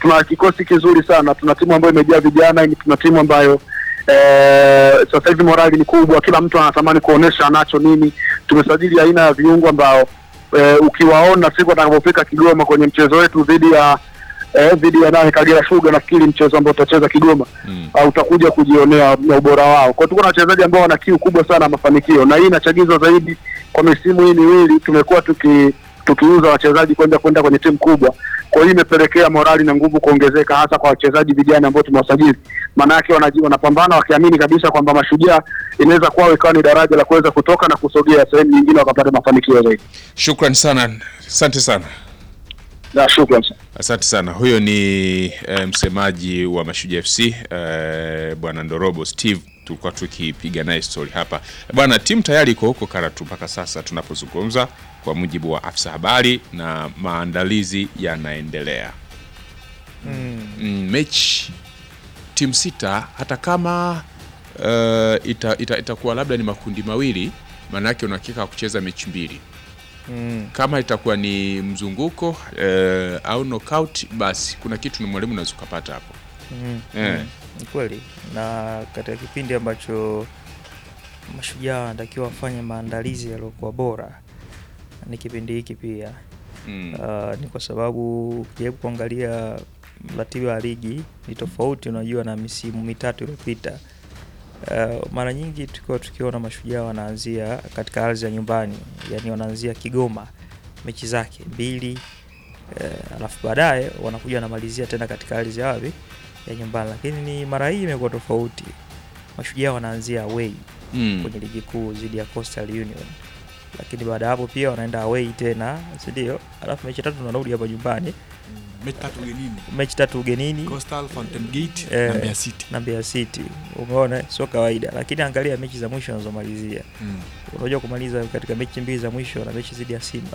tuna kikosi kizuri sana, tuna timu ambayo imejaa vijana, tuna timu ambayo eh, sasa hivi morali ni kubwa, kila mtu anatamani kuonesha anacho nini. Tumesajili aina ya viungo ambao eh, ukiwaona siku atakapofika Kigoma kwenye mchezo wetu dhidi ya eh, dhidi ya nani Kagera Sugar, nafikiri mchezo ambao tutacheza Kigoma Mm. uh, utakuja kujionea na ubora wao. Kwa hiyo tuko na wachezaji ambao wana kiu kubwa sana ya mafanikio, na hii inachagizwa zaidi kwa misimu hii miwili tumekuwa tuki tukiuza wachezaji kwenda kwenda kwenye timu kubwa. Kwa hiyo imepelekea morali na nguvu kuongezeka, hasa kwa wachezaji vijana ambao tumewasajili. Maana yake wanaji- wanapambana wakiamini kabisa kwamba Mashujaa inaweza kuwa ikawa ni daraja la kuweza kutoka na kusogea sehemu nyingine wakapata mafanikio zaidi. Shukran sana, asante sana. Na shukrani sana. Asante sana. Huyo ni eh, msemaji wa Mashujaa FC eh, bwana Ndorobo Steve, tulikuwa tukipiga naye story hapa bwana. Timu tayari iko huko Karatu mpaka sasa tunapozungumza, kwa mujibu wa afisa habari, na maandalizi yanaendelea. Mm, mechi timu sita, hata kama eh, ita, ita, itakuwa labda ni makundi mawili, maanake una hakika wa kucheza mechi mbili Mm. kama itakuwa ni mzunguko eh, au knockout basi kuna kitu ni mwalimu unaweza ukapata hapo Mm. Eh. Mm. Ni kweli, na katika kipindi ambacho mashujaa wanatakiwa wafanye maandalizi yaliyokuwa bora ni kipindi hiki pia. mm. Uh, ni kwa sababu ukijaribu kuangalia ratiba ya ligi ni tofauti, unajua na misimu mitatu iliyopita. Uh, mara nyingi tukiwa tukiona mashujaa wanaanzia katika ardhi ya nyumbani, yani wanaanzia Kigoma mechi zake mbili uh, alafu baadaye wanakuja wanamalizia tena katika ardhi ya wapi ya nyumbani, lakini ni mara hii imekuwa tofauti. Mashujaa wanaanzia away Mm. kwenye ligi kuu dhidi ya Coastal Union, lakini baada ya hapo pia wanaenda away tena, si ndio? Alafu mechi tatu wanarudi hapa nyumbani, mechi tatu ugenini mechi tatu ugenini Coastal, Fountain Gate Eh. na Mbeya City. na Mbeya City. Umeona, sio kawaida, lakini angalia mechi za mwisho wanazomalizia. Mm. Unajua kumaliza katika mechi mbili za mwisho na mechi dhidi ya Simba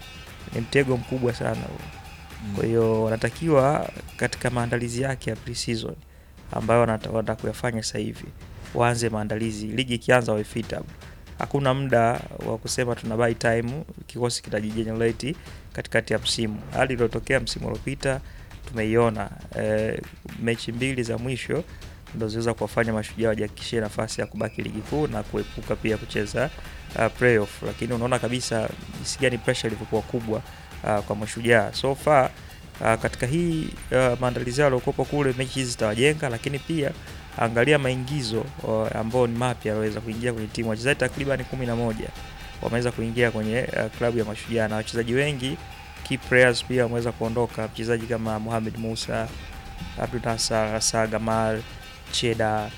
ni mtego mkubwa sana huo. Kwa hiyo wanatakiwa katika maandalizi yake ya pre-season ambayo wanata- wanataka kuyafanya sasa hivi, waanze maandalizi, ligi ikianza wawe fit up. Hakuna muda wa kusema tuna buy time, kikosi kitajigenerate katikati ya msimu. Hali iliyotokea msimu uliopita tumeiona, eh, mechi mbili za mwisho ndo ziweza kuwafanya mashujaa wajihakikishie nafasi ya kubaki ligi kuu na kuepuka pia kucheza uh, playoff, lakini unaona kabisa jinsi gani pressure ilivyokuwa kubwa uh, kwa mashujaa so far uh, katika hii uh, maandalizi yao yaliokopo kule, mechi hizi zitawajenga, lakini pia angalia maingizo uh, ambao ni mapya yaweza kuingia kwenye timu. Wachezaji takriban kumi na moja wameweza kuingia kwenye uh, klabu ya mashujaa na wachezaji wengi key players pia wameweza kuondoka, mchezaji kama Mohamed Musa, Abdul Nasser, Asa Gamal, Cheda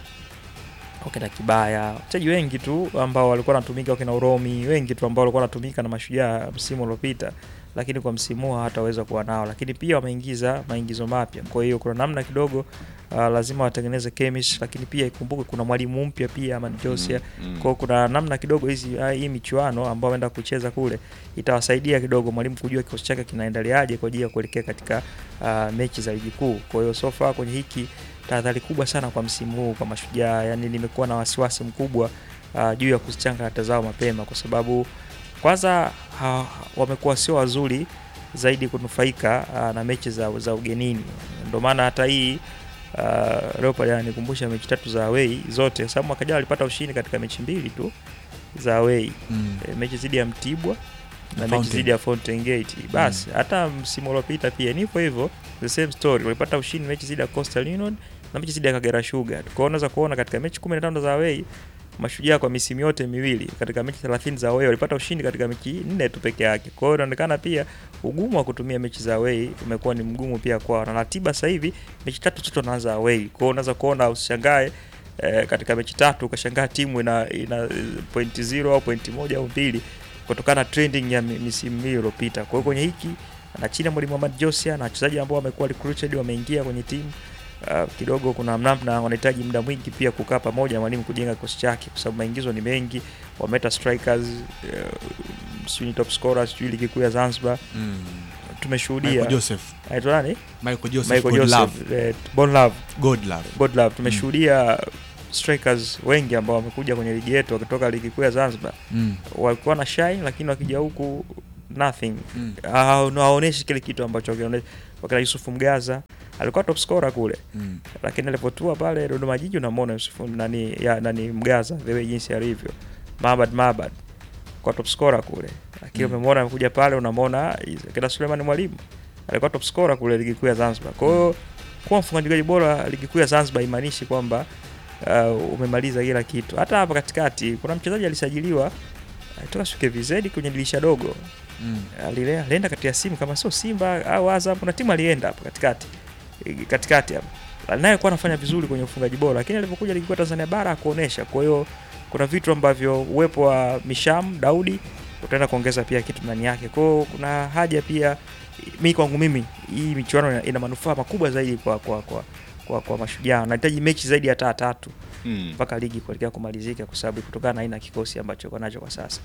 wakina Kibaya, wachezaji wengi tu ambao walikuwa wanatumika, wakina Uromi, wengi tu ambao walikuwa wanatumika na mashujaa msimu uliopita, lakini kwa msimu huu hawataweza kuwa nao, lakini pia wameingiza maingizo mapya. Kwa hiyo kuna namna kidogo uh, lazima watengeneze chemistry, lakini pia ikumbuke kuna mwalimu mpya pia ama Josia Mm. kwa hiyo kuna namna kidogo hizi ah, hii michuano ambao waenda kucheza kule itawasaidia kidogo mwalimu kujua kikosi chake kinaendeleaje kwa ajili ya kuelekea katika uh, mechi za ligi kuu. Kwa hiyo so far kwenye hiki tahadhari kubwa sana kwa msimu huu kwa mashujaa, yani nimekuwa na wasiwasi mkubwa uh, juu ya kuzichanga hata zao mapema, kwa sababu kwanza ha, wamekuwa sio wazuri zaidi kunufaika uh, na mechi za, za ugenini. Ndio maana hata hii uh, Leopard ananikumbusha mechi tatu za away zote, sababu mwaka jana walipata ushindi katika mechi mbili tu za away Mm. e, mechi dhidi ya Mtibwa na mechi Fountain. dhidi ya Fountain Gate. Basi hata msimu uliopita pia ni hivyo hivyo, the same story, walipata ushindi mechi dhidi ya Coastal Union na mechi dhidi ya Kagera Sugar. Kwa hiyo unaweza kuona katika mechi 15 za away Mashujaa kwa misimu yote miwili katika mechi 30 za away walipata ushindi katika mechi nne tu peke yake. Kwa hiyo inaonekana pia ugumu wa kutumia mechi za away umekuwa ni mgumu pia kwao, na ratiba sasa hivi mechi tatu tu wanaanza away. Kwa hiyo unaweza kuona usishangae eh, katika mechi tatu ukashangaa timu ina, ina eh, pointi zero au pointi moja au mbili kutokana na trending ya mi- misimu miwili iliyopita. Kwa hiyo kwenye hiki na chini ya mwalimu Ahmad Josia na wachezaji ambao wamekuwa recruited wameingia kwenye timu uh, kidogo kuna namna wanahitaji muda mwingi pia kukaa pamoja mwalimu kujenga kikosi chake, kwa sababu maingizo ni mengi. Wameta strikers uh, sijui ni top scorers, sijui ligi kuu ya Zanzibar Mm. tumeshuhudia Michael Joseph, anaitwa nani? Michael Joseph, Michael God Joseph, Love, eh, Bon Love God Love. God Love. Tumeshuhudia strikers wengi ambao wamekuja kwenye ligi yetu wakitoka ligi kuu ya Zanzibar Mm. walikuwa na shine, lakini wakija huku nothing Mm. Ha- hawaoneshi kile kitu ambacho wakione- wakina Yusuf Mgaza alikuwa top scorer kule Mm. lakini alipotua pale Dodoma Jiji unamwona Yusuf nani ya nani Mgaza the way jinsi alivyo Mabad Mabad kwa top scorer kule lakini Mm. umemwona amekuja pale unamwona is- kina Suleiman Mwalimu alikuwa top scorer kule ligi kuu ya Zanzibar kwa hiyo kuwa mfungaji bora ligi kuu ya Zanzibar imaanishi kwamba uh, umemaliza kila kitu hata hapa katikati kuna mchezaji alisajiliwa alitoka SKVZ kwenye dirisha dogo Mm. alile alienda kati ya simu kama sio Simba au Azam, kuna timu alienda hapo katikati Eh, katikati hapo, naye alikuwa anafanya vizuri kwenye ufungaji bora, lakini alipokuja ligi kuu ya Tanzania bara hakuonesha. Kwa hiyo kuna vitu ambavyo uwepo wa Misham Daudi utaenda kuongeza pia kitu ndani yake. Kwa hiyo kuna haja pia, mi kwangu mimi hii michuano ina- ina manufaa makubwa zaidi kwa kwa kwa kwa, kwa mashujaa. Nahitaji mechi zaidi ya taa tatu Mm. mpaka ligi kuelekea kumalizika, kwa sababu kutokana na aina ya kikosi ambacho uko nacho kwa sasa.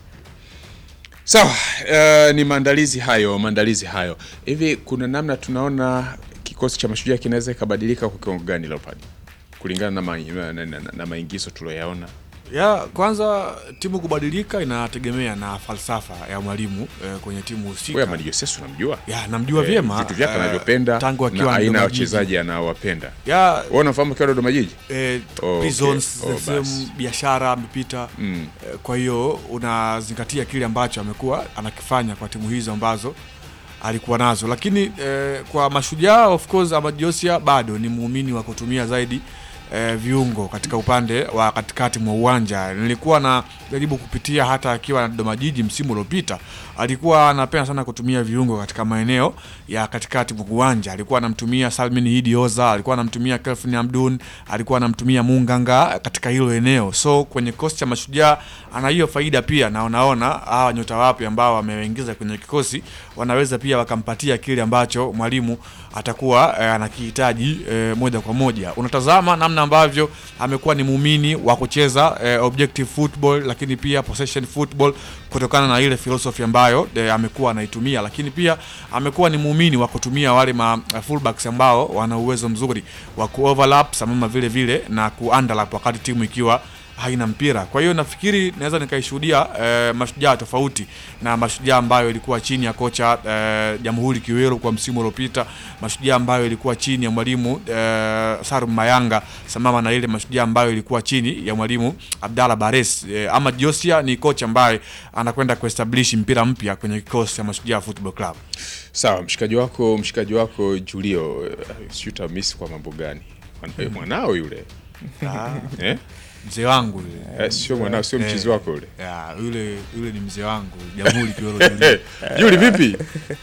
Sawa, uh, ni maandalizi hayo, maandalizi hayo. Hivi kuna namna tunaona kikosi cha mashujaa kinaweza ikabadilika kwa kiwango gani Leopard? Kulingana na, ma, na, na, na, na maingizo tulioyaona. ya kwanza timu kubadilika inategemea na falsafa ya mwalimu eh, kwenye timu Wewe husika Amadi Joses unamjua? ya namjua Eh, vyema vitu vyake eh, anavyopenda tangu akiwa na aina ya Dodoma Jiji. wachezaji anaowapenda. ya Wewe unafahamu kiwa Dodoma Jiji? eh, Oh, prisons okay. Oh, the same basi. biashara amepita Mm. Eh, kwa hiyo unazingatia kile ambacho amekuwa anakifanya kwa timu hizo ambazo alikuwa nazo lakini eh, kwa mashujaa of course Ahmad Josia bado ni muumini wa kutumia zaidi eh, viungo katika upande wa katikati mwa uwanja nilikuwa na jaribu kupitia hata akiwa na Dodoma Jiji msimu uliopita alikuwa anapenda sana kutumia viungo katika maeneo ya katikati mwa uwanja alikuwa anamtumia Salmin Hidi Oza alikuwa anamtumia Kelvin Hamdun alikuwa anamtumia Munganga katika hilo eneo so kwenye kikosi cha mashujaa ana hiyo faida pia na unaona hawa nyota wapi ambao wameingiza kwenye kikosi wanaweza pia wakampatia kile ambacho mwalimu atakuwa eh, anakihitaji eh, moja kwa moja unatazama namna ambavyo amekuwa ni muumini wa kucheza eh, objective football lakini pia possession football kutokana na ile philosophy ambayo eh, amekuwa anaitumia lakini pia amekuwa ni muumini wa kutumia wale ma fullbacks ambao wana uwezo mzuri wa kuoverlap sambamba vile vile na kuunderlap wakati timu ikiwa haina mpira. Kwa hiyo nafikiri naweza nikaishuhudia eh, mashujaa tofauti na mashujaa ambayo ilikuwa chini ya kocha eh, Jamhuri Kiwero kwa msimu uliopita, mashujaa ambayo ilikuwa chini ya mwalimu eh, Salum Mayanga, sambamba na ile mashujaa ambayo ilikuwa chini ya mwalimu Abdalla Bares. Eh, ama Josia ni kocha ambaye anakwenda kuestablish mpira mpya kwenye kikosi cha Mashujaa Football Club. Sawa, mshikaji wako mshikaji wako Julio, eh, sijui utamisi kwa mambo gani? Mwana- Mwanao yule eh? Mzee wangu yule. Eh, sio mwanao, sio mchizi wako yule. Ya, yule yule ni mzee wangu Jamhuri Kiwero Julius. Juli, vipi?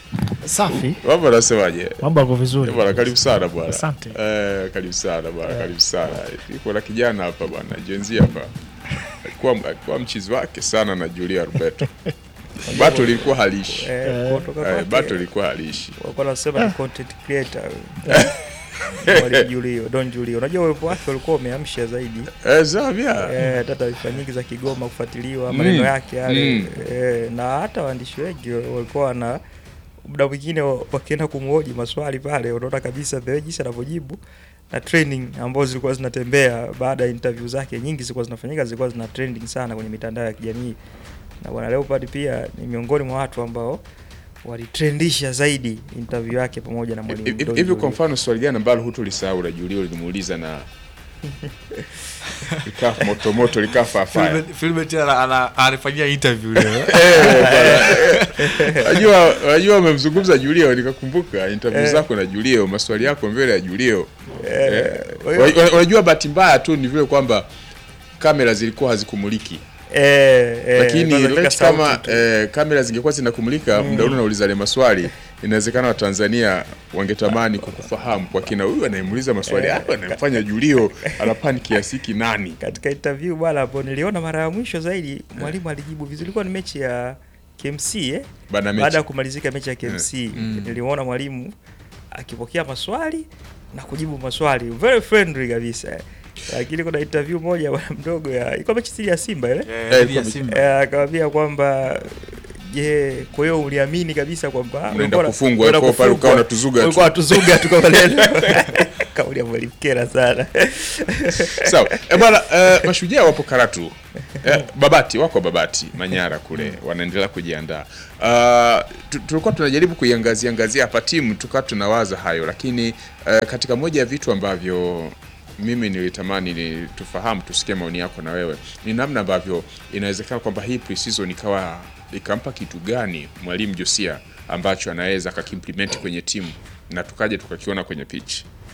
Safi, Mambo anasemaje? mambo yako vizuri. Eh, Bwana, karibu sana bwana. Asante. Eh, karibu sana bwana, karibu sana. Iko na kijana hapa bwana, jenzi hapa. Alikuwa alikuwa mchizi wake sana na Julia Roberto. Bato lilikuwa halishi. Eh, kutoka Eh, kwake- Bato lilikuwa halishi. walikuwa wanasema ni content creator Mwalimu Julio, Don Julio. Unajua uwepo wake ulikuwa umeamsha zaidi Eh, Zavia. eh, hata taarifa nyingi za Kigoma kufuatiliwa maneno Mm. yake yale Mm. eh, na hata waandishi wengi walikuwa wana muda mwingine wa- wakienda kumhoji maswali pale, unaona kabisa the way jinsi anavyojibu na training ambazo zilikuwa zinatembea baada ya interview zake, nyingi zilikuwa zinafanyika, zilikuwa zina trending sana kwenye mitandao ya kijamii, na bwana Leopard pia ni miongoni mwa watu ambao walitrendisha zaidi interview yake pamoja na mwalimu Hivi Don hivi kwa Julio. mfano swali gani ambalo hutulisahau la Julio limuuliza na likaa moto moto likaa fafaya. Filbert- Filbert ana- ana- anafanyia interview leo. Unajua unajua umemzungumza Julio nikakumbuka interview Eh. zako na Julio, maswali yako mbele ya Julio. Eh, kwa hiyo- wa- wa- Unajua bahati mbaya tu ni vile kwamba kamera zilikuwa hazikumuliki. Eh, eh, Lakini kwanza katika let kama sauti tu. eh, kamera zingekuwa zinakumulika muda ule unauliza ile maswali, inawezekana Watanzania wangetamani kukufahamu kwa kina, huyu anayemuuliza maswali hayo anayemfanya Julio anapani kiasi hiki nani? katika interview bwana hapo niliona mara ya mwisho zaidi mwalimu alijibu vizuri. Ilikuwa ni mechi ya KMC eh? Bana mechi. Baada ya kumalizika mechi ya KMC Mm. nilimuona mwalimu akipokea maswali na kujibu maswali very friendly kabisa eh. Lakini kuna interview moja bwana mdogo ya ilikuwa mechi dhidi ya Simba ile Eh, dhidi ya Simba. eh, akamwambia kwamba je, kwa hiyo uliamini kabisa kwamba Unaenda ulikuwa- kufungwa, unaenda kwa pale ukawa kufungwa, unatuzuga tu. ulikuwa unatuzuga tu kwa maneno kauli ya mwalimu kera sana Sawa. E bwana, eh, mashujaa wapo Karatu Eh, Babati wako Babati Manyara kule wanaendelea kujiandaa. Uh, tu- tulikuwa tunajaribu kuiangazia angazia hapa timu tukawa tunawaza hayo, lakini uh, katika moja ya vitu ambavyo mimi nilitamani ni tufahamu, tusikie maoni yako na wewe, ni namna ambavyo inawezekana kwamba hii pre-season ikawa ikampa kitu gani mwalimu Josia ambacho anaweza akakimplement kwenye timu na tukaja tukakiona kwenye pitch.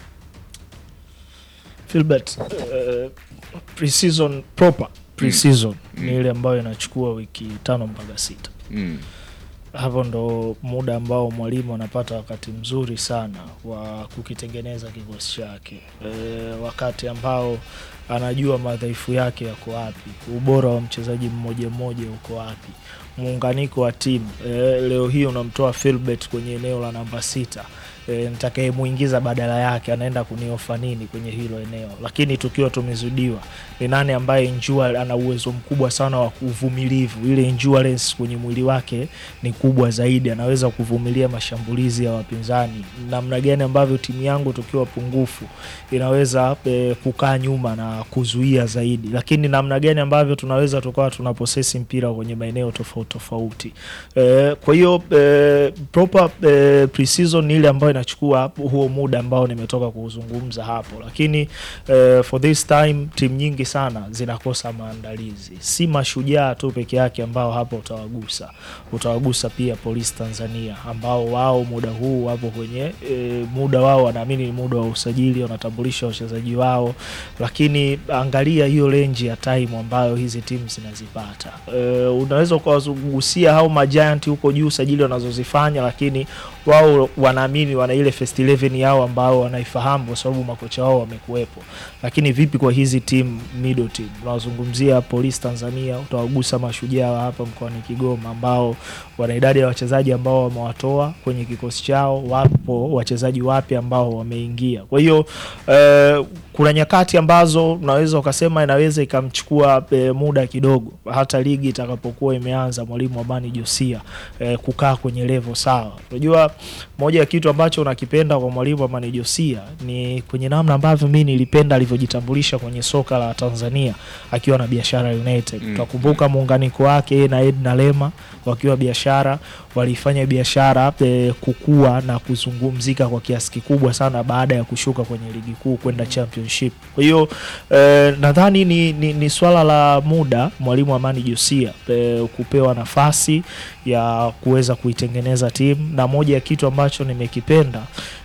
Filbert, uh, pre-season proper pre-season ni ile ambayo inachukua wiki tano mpaka sita. Mm. Hapo ndo muda ambao mwalimu anapata wakati mzuri sana wa kukitengeneza kikosi chake e, wakati ambao anajua madhaifu yake yako wapi, ubora wa mchezaji mmoja mmoja uko wapi, muunganiko wa timu e, leo hii unamtoa Filbert kwenye eneo la namba sita e, nitakayemuingiza badala yake anaenda kuniofa nini kwenye hilo eneo, lakini tukiwa tumezidiwa, ni nani ambaye Njua ana uwezo mkubwa sana wa uvumilivu, ile endurance kwenye mwili wake ni kubwa zaidi, anaweza kuvumilia mashambulizi ya wapinzani. Namna gani ambavyo timu yangu tukiwa pungufu inaweza e, kukaa nyuma na kuzuia zaidi, lakini namna gani ambavyo tunaweza tukawa tuna posesi mpira kwenye maeneo tofauti tofauti. E, kwa hiyo e, proper e, pre-season ni ile ambayo inachukua huo muda ambao nimetoka kuuzungumza hapo, lakini e, for this time timu nyingi sana zinakosa maandalizi, si mashujaa tu peke yake ambao hapo utawagusa, utawagusa pia Polisi Tanzania ambao wao muda huu wapo kwenye e, muda wao wanaamini ni muda wa usajili, wanatambulisha wachezaji wao, lakini angalia hiyo renji ya time ambayo hizi timu zinazipata. E, unaweza ukawagusia hao majiant huko juu usajili wanazozifanya, lakini wao wanaamini wana ile first 11 yao ambao wanaifahamu kwa sababu makocha wao wamekuwepo. Lakini vipi kwa hizi timu middle team? Tunazungumzia Polisi Tanzania, utawagusa mashujaa wa hapa mkoani Kigoma ambao wana idadi ya wachezaji ambao wamewatoa kwenye kikosi chao, wapo wachezaji wapya ambao wameingia. Kwa hiyo eh, kuna nyakati ambazo unaweza ukasema inaweza ikamchukua eh, muda kidogo, hata ligi itakapokuwa imeanza, mwalimu Amani Josia eh, kukaa kwenye level sawa. Unajua, moja ya kitu ambacho unakipenda kwa mwalimu Amani Josia ni kwenye namna ambavyo mimi nilipenda alivyojitambulisha kwenye soka la Tanzania akiwa na Biashara United. Mm. Utakumbuka muunganiko wake yeye na Edna Lema wakiwa biashara walifanya biashara e, kukua na kuzungumzika kwa kiasi kikubwa sana baada ya kushuka kwenye ligi kuu kwenda championship. Kwa hiyo e, nadhani ni, ni, ni swala la muda mwalimu Amani Josia e, kupewa nafasi ya kuweza kuitengeneza timu, na moja ya kitu ambacho nimekipenda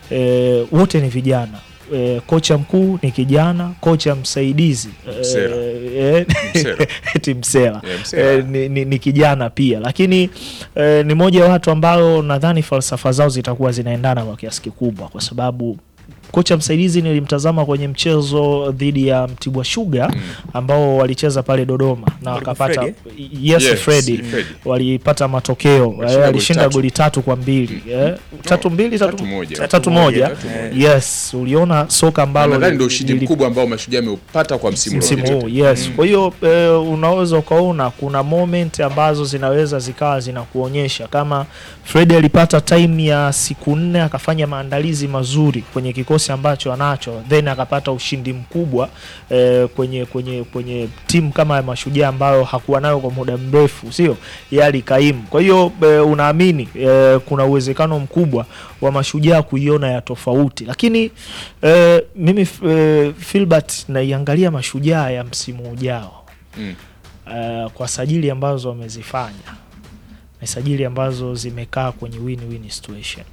e, wote ni vijana e, kocha mkuu ni kijana, kocha msaidizi Msera. e, Msera. eti Msela Yeah, Msera. eh, ni, ni, ni kijana pia lakini eh, ni moja ya watu ambao nadhani falsafa zao zitakuwa zinaendana kwa kiasi kikubwa kwa sababu kocha msaidizi nilimtazama kwenye mchezo dhidi ya Mtibwa Sugar ambao walicheza pale Dodoma na Mwalimu wakapata Freddy, yes, Yes, Freddy Freddy. walipata matokeo Walishinda eh, goli alishinda tatu. goli tatu kwa mbili eh, tatu mbili tatu, Tatu moja. tatu, Tatu moja, moja. yes uliona soka ambalo Nadhani ndio li- ushindi lili- mkubwa ambao mashujaa ameupata kwa msimu msimu uliopita. huu yes. Kwa hiyo eh, unaweza ukaona kuna moment ambazo zinaweza zikawa zinakuonyesha kama Fred alipata time ya siku nne akafanya maandalizi mazuri kwenye kikosi ambacho anacho, then akapata ushindi mkubwa eh, kwenye kwenye kwenye timu kama ya Mashujaa ambayo hakuwa nayo kwa muda mrefu, sio yali kaimu. Kwa hiyo eh, unaamini eh, kuna uwezekano mkubwa wa Mashujaa kuiona ya tofauti, lakini eh, mimi eh, Filbert naiangalia Mashujaa ya msimu ujao Mm. eh, kwa sajili ambazo wamezifanya ni sajili ambazo zimekaa kwenye win-win situation.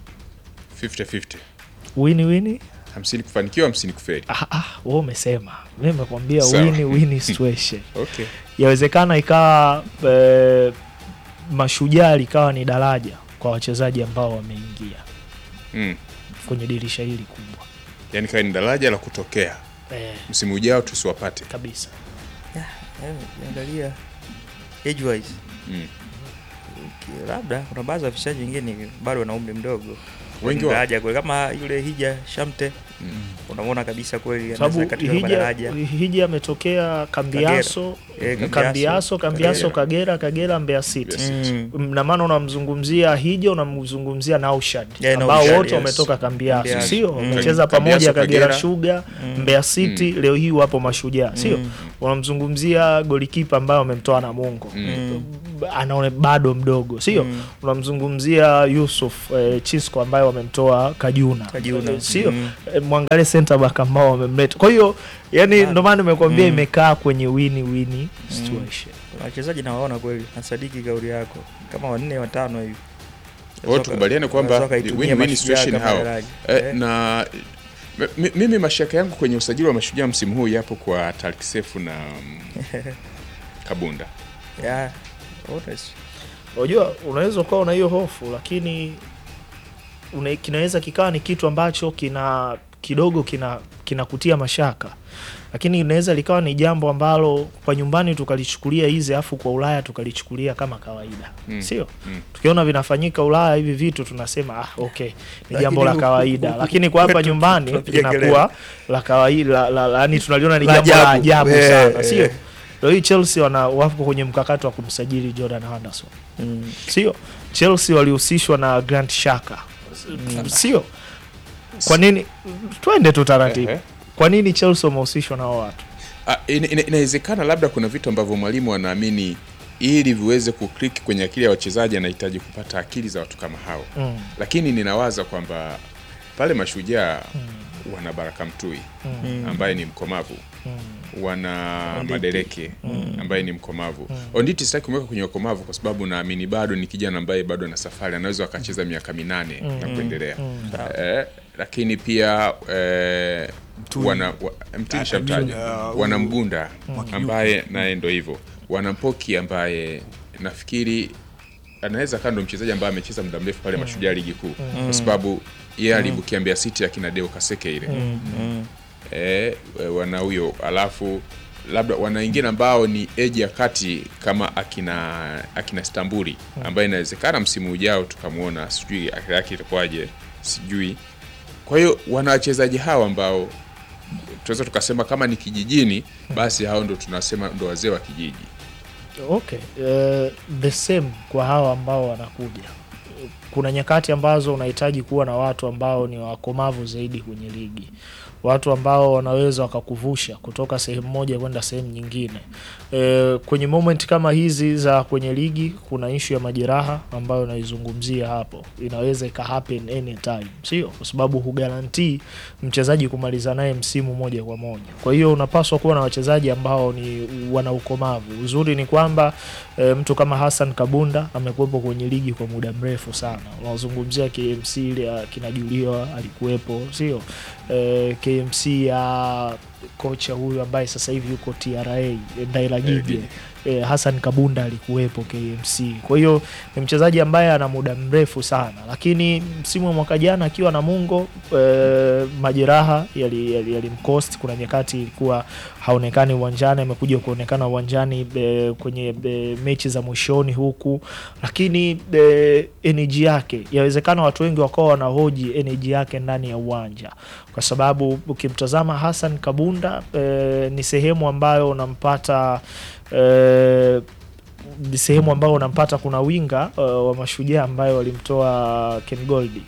50-50. Win-win? hamsini kufanikiwa hamsini kufeli. Ah, ah, wewe umesema, mimi nimekwambia Sawa. win-win situation. Okay. Yawezekana ikawa eh, Mashujaa likawa ni daraja kwa wachezaji ambao wameingia Mm. kwenye dirisha hili kubwa Yaani kawa ni daraja la kutokea eh, msimu ujao tusiwapate. kabisa. Eh, Ukiangalia age wise Mm. ki- labda kuna baadhi ya wachezaji wengine bado wana umri mdogo Wengi Ni wa daraja kweli, kama yule Hija Shamte Mm. unamwona kabisa kweli sababu anaweza katika hija daraja hija ametokea Kambiaso, Eh, Kambiaso, Kambiaso, Kambiaso, Kagera. Kagera, Kagera, Mbeya City. Mbeya City. Mm. na maana unamzungumzia Hija, unamzungumzia Naushad Yeah, ambao Naushad, wote yes. wametoka Kambiaso, Kambiaso. sio Mm. wamecheza Kambiaso, pamoja Kagera Kagera. Sugar, Mm. Mbeya City, leo hii wapo Mashujaa, sio Mm. unamzungumzia golikipa ambaye wamemtoa Namungo Mm. anaone bado mdogo sio Mm. unamzungumzia Yusuf eh, Chisco ambaye wamemtoa Kajuna, Kajuna. Eh, sio Mm. Eh, mwangalie center back ambao wamemleta kwa hiyo yani Ah. ndio maana nimekuambia Mm. imekaa kwenye wini wini situation Kuna wachezaji nawaona kweli, nasadiki kauli yako, kama wanne watano hivi. Kwa hiyo tukubaliane kwamba Wanaweza wakaitumia win-win Mashujaa situation kama hao. daraja. Eh, Eh. na m- mimi mashaka yangu kwenye usajili wa mashujaa msimu huu yapo kwa Tariq Sefu na mm, Kabunda. Yeah, honest. unajua unaweza ukawa una hiyo hofu lakini una, kinaweza kikawa ni kitu ambacho kina kidogo kina kinakutia mashaka lakini inaweza likawa ni jambo ambalo kwa nyumbani tukalichukulia hizi afu kwa ulaya tukalichukulia kama kawaida Mm. sio Mm. tukiona vinafanyika ulaya hivi vitu tunasema ah, okay ni Lakini jambo la huku- kawaida huku- lakini kwa hapa kwetu nyumbani tunapiga linakuwa la kawaida la, la, la, yani tunaliona ni La jambo la ajabu. ajabu Eh, sana eh. sio leo hii chelsea wana wapo kwenye mkakati wa kumsajili jordan henderson Mm. sio chelsea walihusishwa na grant shaka sio kwa nini twende tu taratibu Ehe. kwa nini chelsea wamehusishwa na hao watu Ah, ina- ina- inawezekana labda kuna vitu ambavyo mwalimu anaamini ili viweze kuklik kwenye akili ya wachezaji anahitaji kupata akili za watu kama hao mm. lakini ninawaza kwamba pale mashujaa wana baraka mtui Mm. ambaye ni mkomavu Mm. wana Onditi. madereke ambaye ni mkomavu onditi sitaki kumweka kwenye ukomavu kwa sababu naamini bado ni kijana ambaye bado ana safari anaweza akacheza miaka minane na kuendelea eh, lakini pia eh, Mtui. wana wa, mtui shamtaja uh, wana mgunda ambaye naye ndo hivyo wana mpoki ambaye nafikiri anaweza kaa ndo mchezaji ambaye amecheza muda mrefu pale mashujaa ligi kuu kwa sababu yeye alibukia Mbeya City akina Deo Kaseke ile Mm. eh, wana huyo alafu labda wana wengine ambao ni eji ya kati kama akina akina Stambuli ambaye inawezekana msimu ujao tukamwona, sijui akili yake itakuwaje, sijui. Kwa hiyo wana wachezaji hawa ambao tunaweza tukasema kama ni kijijini, basi hao ndo tunasema ndo wazee wa kijiji. okay uh, the same kwa hawa ambao wanakuja kuna nyakati ambazo unahitaji kuwa na watu ambao ni wakomavu zaidi kwenye ligi watu ambao wanaweza wakakuvusha kutoka sehemu moja kwenda sehemu nyingine e, kwenye moment kama hizi za kwenye ligi kuna ishu ya majeraha ambayo naizungumzia hapo inaweza ika happen anytime sio kwa sababu hugarantii mchezaji kumaliza naye msimu moja kwa moja kwa hiyo unapaswa kuwa na wachezaji ambao ni wana ukomavu uzuri ni kwamba e, mtu kama Hassan Kabunda amekuwepo kwenye ligi kwa muda mrefu sana unazungumzia KMC ile ya kina Julio alikuwepo sio e, KMC ya kocha huyu ambaye sasa hivi yuko TRA Ndaila Gige e, Hassan Kabunda alikuwepo KMC. Kwa hiyo ni mchezaji ambaye ana muda mrefu sana, lakini msimu wa mwaka jana akiwa na Mungo e, majeraha yalimkost yali, yalimcost. Kuna nyakati ilikuwa haonekani uwanjani, amekuja kuonekana uwanjani e, kwenye e, mechi za mwishoni huku, lakini e, energy yake, yawezekana watu wengi wakawa wanahoji energy yake ndani ya uwanja, kwa sababu ukimtazama Hassan Kabunda e, ni sehemu ambayo unampata e, ni sehemu ambayo unampata kuna winga uh, wa mashujaa ambayo walimtoa Ken Goldi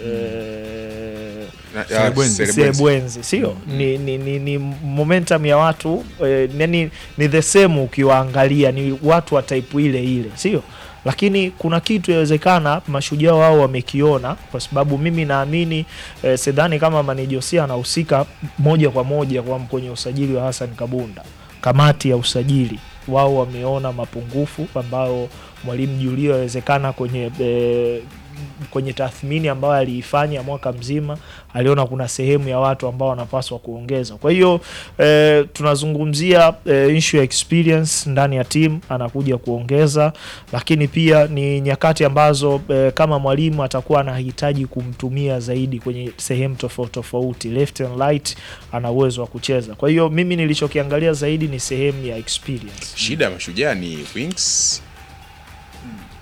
eh, Na- ya, Serebwenzi. Serebwenzi. Sebwenzi sio ni, ni, ni, ni momentum ya watu eh, yani ni the same ukiwaangalia ni watu wa type ile ile sio lakini kuna kitu yawezekana mashujaa wao wamekiona kwa sababu mimi naamini eh, sidhani kama Manijosia anahusika moja kwa moja kwa kwenye usajili wa Hassan Kabunda kamati ya usajili wao wameona mapungufu ambayo mwalimu Julio yawezekana kwenye e, kwenye tathmini ambayo aliifanya mwaka mzima aliona kuna sehemu ya watu ambao wanapaswa kuongeza. Kwa hiyo e, tunazungumzia e, issue ya experience ndani ya timu anakuja kuongeza, lakini pia ni nyakati ambazo e, kama mwalimu atakuwa anahitaji kumtumia zaidi kwenye sehemu tofauti tofauti, left and right, ana uwezo wa kucheza. Kwa hiyo mimi nilichokiangalia zaidi ni sehemu ya experience. Shida ya mashujaa ni wings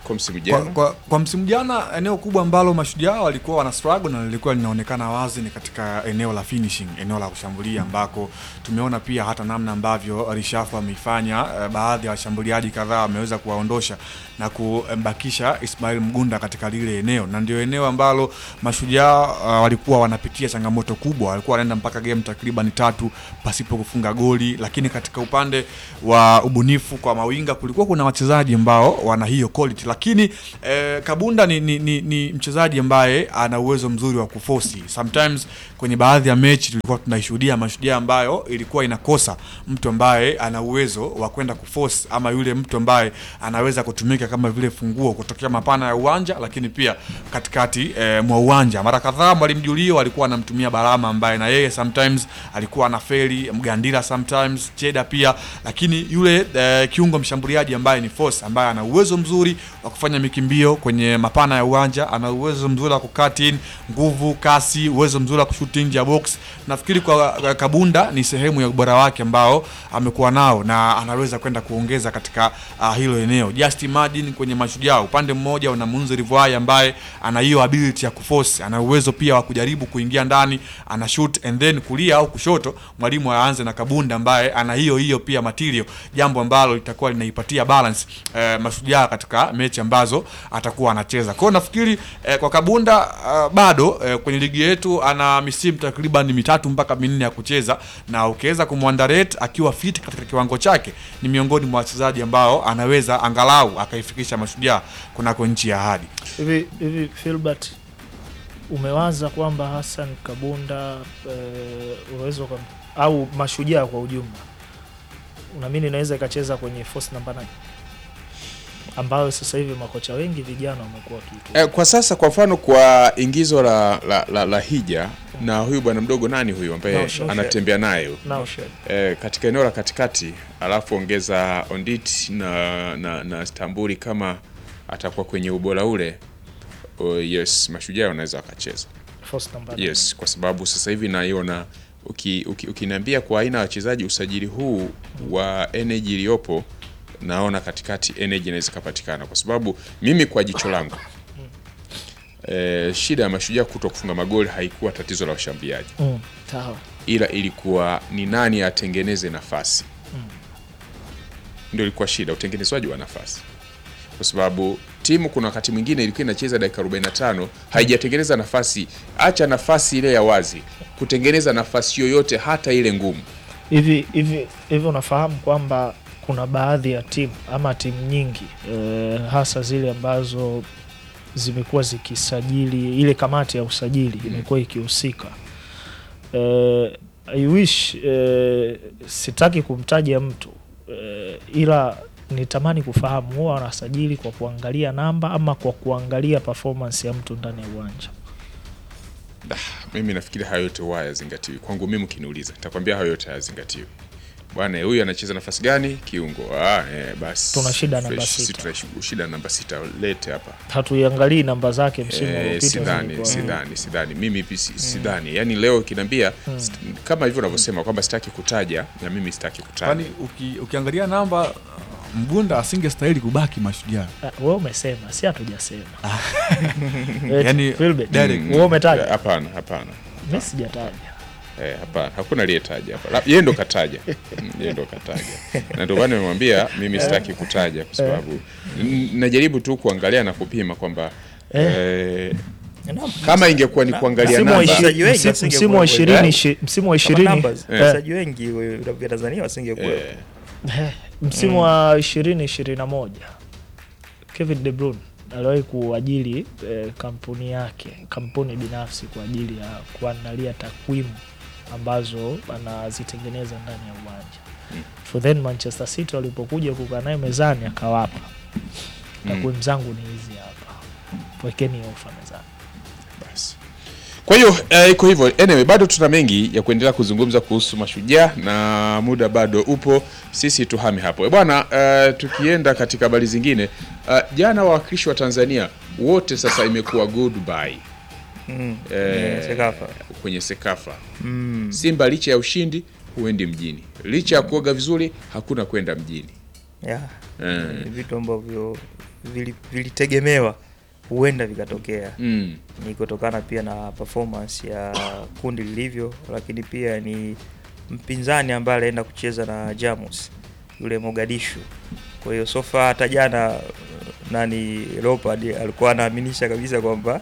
kwa msimu Kwa, jana kwa, kwa msimu jana eneo kubwa ambalo mashujaa walikuwa wana struggle na lilikuwa linaonekana wazi ni katika eneo la finishing, eneo la kushambulia ambako tumeona pia hata namna ambavyo Rishafu ameifanya eh, baadhi ya washambuliaji kadhaa wameweza kuwaondosha na kumbakisha Ismail Mgunda katika lile eneo, na ndio eneo ambalo mashujaa uh, walikuwa wanapitia changamoto kubwa, walikuwa wanaenda mpaka game takriban tatu pasipo kufunga goli, lakini katika upande wa ubunifu kwa mawinga kulikuwa kuna wachezaji ambao wana hiyo quality, lakini eh, Kabunda ni, ni, ni, ni mchezaji ambaye ana uwezo mzuri wa kufosi. Sometimes kwenye baadhi ya mechi tulikuwa tunaishuhudia mashujaa ambayo ilikuwa inakosa mtu ambaye ana uwezo wa kwenda kuforce ama yule mtu ambaye anaweza kutumika kama vile funguo kutokea mapana ya uwanja, lakini pia katikati eh, mwa uwanja. Mara kadhaa mwalimu Julio alikuwa anamtumia Balama ambaye na yeye sometimes alikuwa anafeli, Mgandila sometimes, Cheda pia, lakini yule eh, kiungo mshambuliaji ambaye ni force ambaye ana uwezo mzuri wa kufanya mikimbio kwenye mapana ya uwanja, ana uwezo mzuri wa kucut in, nguvu, kasi, uwezo mzuri wa kushoot nje ya box. Nafikiri kwa kwa Kabunda ni sehemu ya ubora wake ambao amekuwa nao na anaweza kwenda kuongeza katika uh, hilo eneo. Just imagine kwenye mashujaa upande mmoja una Munzi Rivai ambaye ana hiyo ability ya kuforce, ana uwezo pia wa kujaribu kuingia ndani, ana shoot and then kulia au kushoto, mwalimu aanze na Kabunda ambaye ana hiyo hiyo pia material, jambo ambalo litakuwa linaipatia balance eh, mashujaa katika mechi ambazo atakuwa anacheza. Kwa hiyo nafikiri eh, kwa Kabunda uh, bado eh, kwenye ligi yetu ana misimu takriban mitatu mpaka minne ya kucheza, na ukiweza kumwandarate akiwa fit katika kiwango chake, ni miongoni mwa wachezaji ambao anaweza angalau akaifikisha mashujaa kunako nchi ya ahadi. hivi hivi Filbert umewaza kwamba Hassan Kabunda eh, unaweza ukam- au mashujaa kwa ujumla unaamini inaweza ikacheza kwenye force namba 9 ambayo sasa hivi makocha wengi vijana wamekuwa wakiitumia. eh, kwa sasa kwa mfano kwa ingizo la, la, la, la hija na huyu bwana mdogo nani huyu ambaye Naushed. anatembea naye huyu? Naushed. eh, katika eneo la katikati alafu ongeza Ondit na, na, na Stambuli kama atakuwa kwenye ubora ule oh, yes mashujaa wanaweza wakacheza Force namba nine. yes kwa sababu sasa hivi naiona uki- uki- ukiniambia kwa aina ya wachezaji usajili huu wa energy iliyopo naona katikati energy inaweza ikapatikana kwa sababu mimi kwa jicho langu eh, shida ya mashujaa kuto kufunga magoli haikuwa tatizo la washambuliaji Mm, sawa. ila ilikuwa ni nani atengeneze nafasi ndio ilikuwa shida utengenezwaji wa nafasi kwa sababu timu kuna wakati mwingine ilikuwa inacheza dakika 45 haijatengeneza nafasi acha nafasi ile ya wazi kutengeneza nafasi yoyote hata ile ngumu hivi hivi hivi unafahamu kwamba kuna baadhi ya timu ama timu nyingi eh, hasa zile ambazo zimekuwa zikisajili ile kamati ya usajili imekuwa ikihusika eh, I wish eh, sitaki kumtaja mtu eh, ila nitamani kufahamu huwa wanasajili kwa kuangalia namba ama kwa kuangalia performance ya mtu ndani ya uwanja mimi nafikiri hayo yote huwa hayazingatiwi kwangu mimi ukiniuliza nitakwambia hayo yote hayazingatiwi bwana huyu anacheza nafasi gani kiungo ah, eh, basi Tuna shida namba Fresh, sita. si tuna shi- shida namba sita lete hapa hatuiangalii namba zake msimu Eh, uliopita sidhani zilikuwa- sidhani sidhani mimi hivi si- sidhani yaani leo kinaambia st- kama hivyo unavyosema kwamba sitaki kutaja na mimi sitaki kutaja Kwani uki, ukiangalia namba uh, Mgunda asingestahili kubaki mashujaa. Ah, wewe umesema si hatujasema Eh, Yani, Philbert, direct. wewe umetaja Eh, hapana hapana mimi sijataja Eh, hapana hakuna aliyetaja hapa La- yeye ndo kataja Mm, yeye ndo kataja na ndio maana nimemwambia mimi sitaki kutaja kwa sababu n- najaribu tu kuangalia na kupima kwamba eh, kama ingekuwa ni kuangalia msimu wa namba ishi- Wachezaji wengi msi- wasingekuwa msimu wa hivyo. ishirini Eh? ishi- msimu wa Kama ishirini numbers, eh, wachezaji wengi wa- vya Tanzania wasingekuwa eh, eh, msimu wa ishirini ishirini na moja Kevin De Bruyne aliwahi kuajiri eh, kampuni yake kampuni binafsi kwa ajili ya kuandalia takwimu ambazo anazitengeneza ndani ya uwanja for then Manchester City walipokuja kukaa naye mezani akawapa takwimu zangu ni hizi hapa wekeni ofa mezani basi kwa hiyo eh, iko hivyo anyway bado tuna mengi ya kuendelea kuzungumza kuhusu mashujaa na muda bado upo sisi tuhame hapo Eh, bwana eh, tukienda katika habari zingine eh, jana wawakilishi wa tanzania wote sasa imekuwa goodbye Mm. eh, Yeah, Sekafa. kwenye sekafa Mm. simba licha ya ushindi huendi mjini licha ya kuoga vizuri hakuna kwenda mjini Yeah. eh, Ni vitu ambavyo vili- vilitegemewa huenda vikatokea Mm. ni kutokana pia na performance ya kundi lilivyo, lakini pia ni mpinzani ambaye alienda kucheza na Jamus yule Mogadishu. Kwa hiyo sofa hata jana nani Leopard alikuwa anaaminisha kabisa kwamba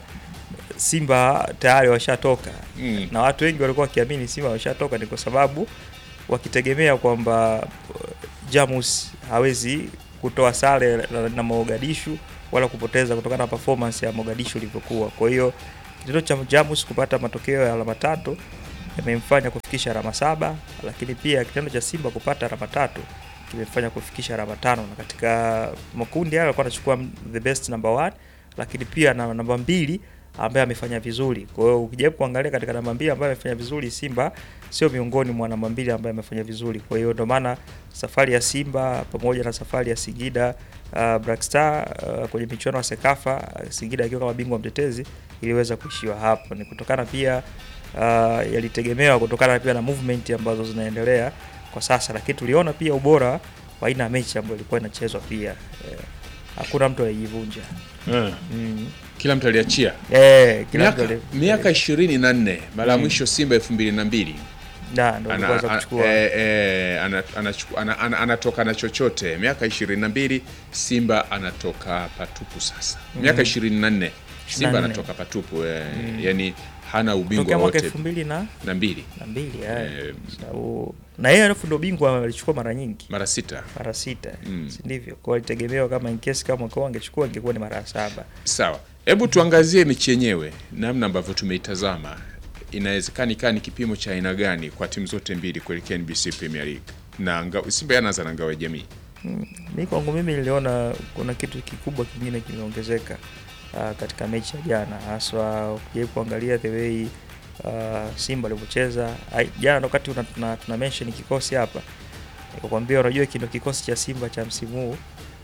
Simba tayari washatoka Mm. na watu wengi walikuwa wakiamini Simba washatoka, ni kwa sababu wakitegemea kwamba uh, Jamus hawezi kutoa sare na, na Mogadishu wala kupoteza kutokana na performance ya Mogadishu ilivyokuwa. Kwa hiyo kitendo cha Jamus kupata matokeo ya alama tatu yamemfanya kufikisha alama saba, lakini pia kitendo cha Simba kupata alama tatu kimefanya kufikisha alama tano, na katika makundi hayo alikuwa anachukua the best number one, lakini pia na namba mbili ambaye amefanya vizuri. Kwa hiyo ukijaribu kuangalia katika namba mbili ambaye amefanya vizuri, Simba sio miongoni mwa namba mbili ambaye amefanya vizuri. Kwa hiyo ndio maana safari ya Simba pamoja na safari ya Singida uh, Black Star uh, kwenye michuano ya Sekafa uh, Singida akiwa kama bingwa mtetezi iliweza kuishiwa hapo. Ni kutokana pia uh, yalitegemewa kutokana pia na movement ambazo zinaendelea kwa sasa, lakini tuliona pia ubora wa aina ya mechi ambayo ilikuwa inachezwa pia eh, hakuna mtu aliyejivunja Eh. mm. Kila mtu aliachia eh, kila mtu miaka, ali- miaka ishirini na nne mara ya Mm. mwisho Simba elfu mbili na mbili na ndo ana, aliweza ana, kuchukua eh, eh, ana, anachuku- ana, ana, anatoka na chochote miaka ishirini na mbili Simba anatoka patupu sasa miaka ishirini na nne Simba 24. anatoka patupu eh, yani hana ubingwa tokea mwaka wote elfu mbili na na mbili na mbili eh. Eh, Sababu- na yeye alafu ndo bingwa alichukua mara nyingi mara sita mara sita Mm. si ndivyo? Kwa alitegemewa kama in case kama mwaka huu angechukua ingekuwa ni mara ya saba. Sawa, hebu tuangazie mechi yenyewe, namna ambavyo tumeitazama. Inawezekana ikawa ni kipimo cha aina gani kwa timu zote mbili kuelekea NBC Premier League na nga, Simba yanaanza na ngao ya jamii. Mi kwangu mimi niliona kuna kitu kikubwa kingine kimeongezeka uh, katika mechi ya jana, haswa ukijaribu kuangalia the way uh, Simba alivyocheza Ai, jana. Wakati una- tuna, tuna mention kikosi hapa, nikakwambia unajua kino kikosi cha Simba cha msimu huu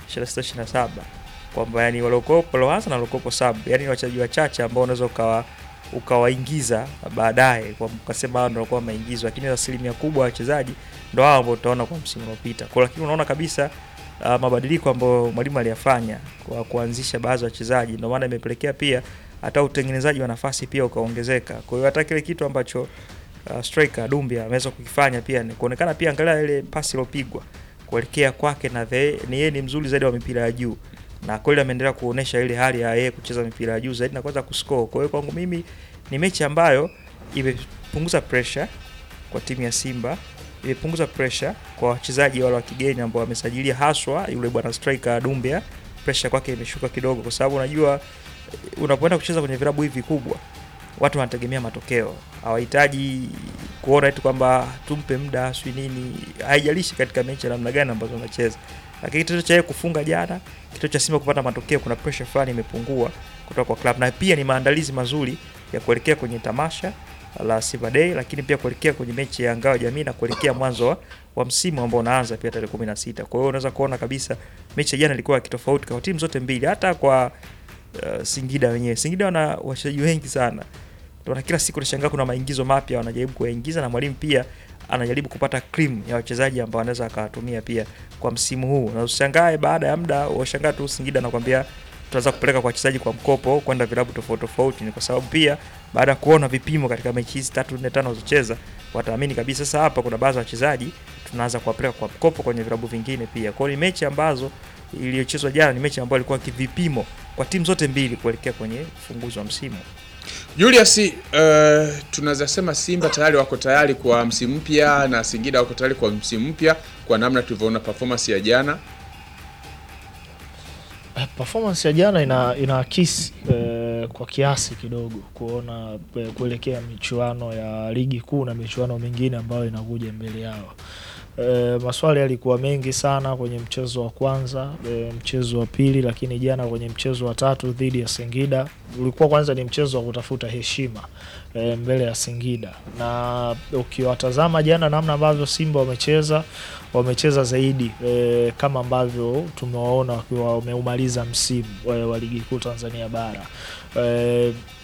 26 27 kwamba yani waliokopo walioanza na waliokopo sub, yani ni wachezaji wachache ambao unaweza ukawa ukawaingiza baadaye kwa ukasema hao ndio walikuwa wameingizwa, lakini asilimia kubwa ya wachezaji ndo hao ambao utaona kwa msimu uliopita. Kwa lakini unaona kabisa uh, mabadiliko ambayo mwalimu aliyafanya kwa kuanzisha baadhi ya wachezaji, ndio maana imepelekea pia hata utengenezaji wa nafasi pia ukaongezeka. Kwa hiyo hata kile kitu ambacho uh, striker Dumbia ameweza kukifanya pia ni kuonekana pia, angalia ile pasi iliyopigwa kuelekea kwake, na the, ni yeye ni mzuri zaidi wa mipira ya juu na kweli ameendelea kuonesha ile hali ya yeye kucheza mipira ya juu zaidi na kuweza kuscore. Kwa hiyo kwangu mimi ni mechi ambayo imepunguza pressure kwa timu ya Simba, imepunguza pressure kwa wachezaji wale wa kigeni ambao wamesajilia, haswa yule bwana striker Dumbia. Pressure kwake imeshuka kidogo, kwa sababu unajua eh, unapoenda kucheza kwenye vilabu hivi vikubwa, watu wanategemea matokeo, hawahitaji kuona tu kwamba tumpe muda sui nini, haijalishi katika mechi ya namna gani ambazo unacheza. Lakini kitendo cha yeye kufunga jana, kitendo cha Simba kupata matokeo, kuna pressure fulani imepungua kutoka kwa club, na pia ni maandalizi mazuri ya kuelekea kwenye tamasha la Simba Day, lakini pia kuelekea kwenye mechi ya ngao ya jamii na kuelekea mwanzo wa, wa msimu ambao unaanza pia tarehe 16. Kwa hiyo unaweza kuona kabisa mechi ya jana ilikuwa ya kitofauti kwa timu zote mbili, hata kwa uh, Singida wenyewe. Singida wana wachezaji wengi sana, ndio na kila siku unashangaa kuna maingizo mapya wanajaribu kuyaingiza, na mwalimu pia anajaribu kupata cream ya wachezaji ambao anaweza akawatumia pia kwa msimu huu, na ushangae baada ya muda washangaa tu Singida anakwambia tunaweza kupeleka kwa wachezaji kwa mkopo kwenda vilabu tofauti tofauti. Ni kwa sababu pia baada ya kuona vipimo katika mechi hizi tatu nne tano walizocheza, wataamini kabisa sasa hapa kuna baadhi ya wachezaji tunaanza kuwapeleka kwa mkopo kwenye vilabu vingine pia. Kwa hiyo ni mechi ambazo iliyochezwa jana ni mechi ambayo ilikuwa kivipimo kwa timu zote mbili kuelekea kwenye ufunguzi wa msimu. Julius, uh, tunaweza sema Simba tayari wako tayari kwa msimu mpya na Singida wako tayari kwa msimu mpya kwa namna tulivyoona performance ya jana. Eh, performance ya jana ina inaakisi eh, kwa kiasi kidogo kuona eh, kuelekea michuano ya ligi kuu na michuano mingine ambayo inakuja mbele yao. E, maswali yalikuwa mengi sana kwenye mchezo wa kwanza e, mchezo wa pili, lakini jana kwenye mchezo wa tatu dhidi ya Singida ulikuwa kwanza ni mchezo wa kutafuta heshima e, mbele ya Singida, na ukiwatazama jana namna ambavyo Simba wamecheza wamecheza zaidi e, kama ambavyo tumewaona wakiwa wameumaliza msimu e, wa ligi kuu Tanzania bara e,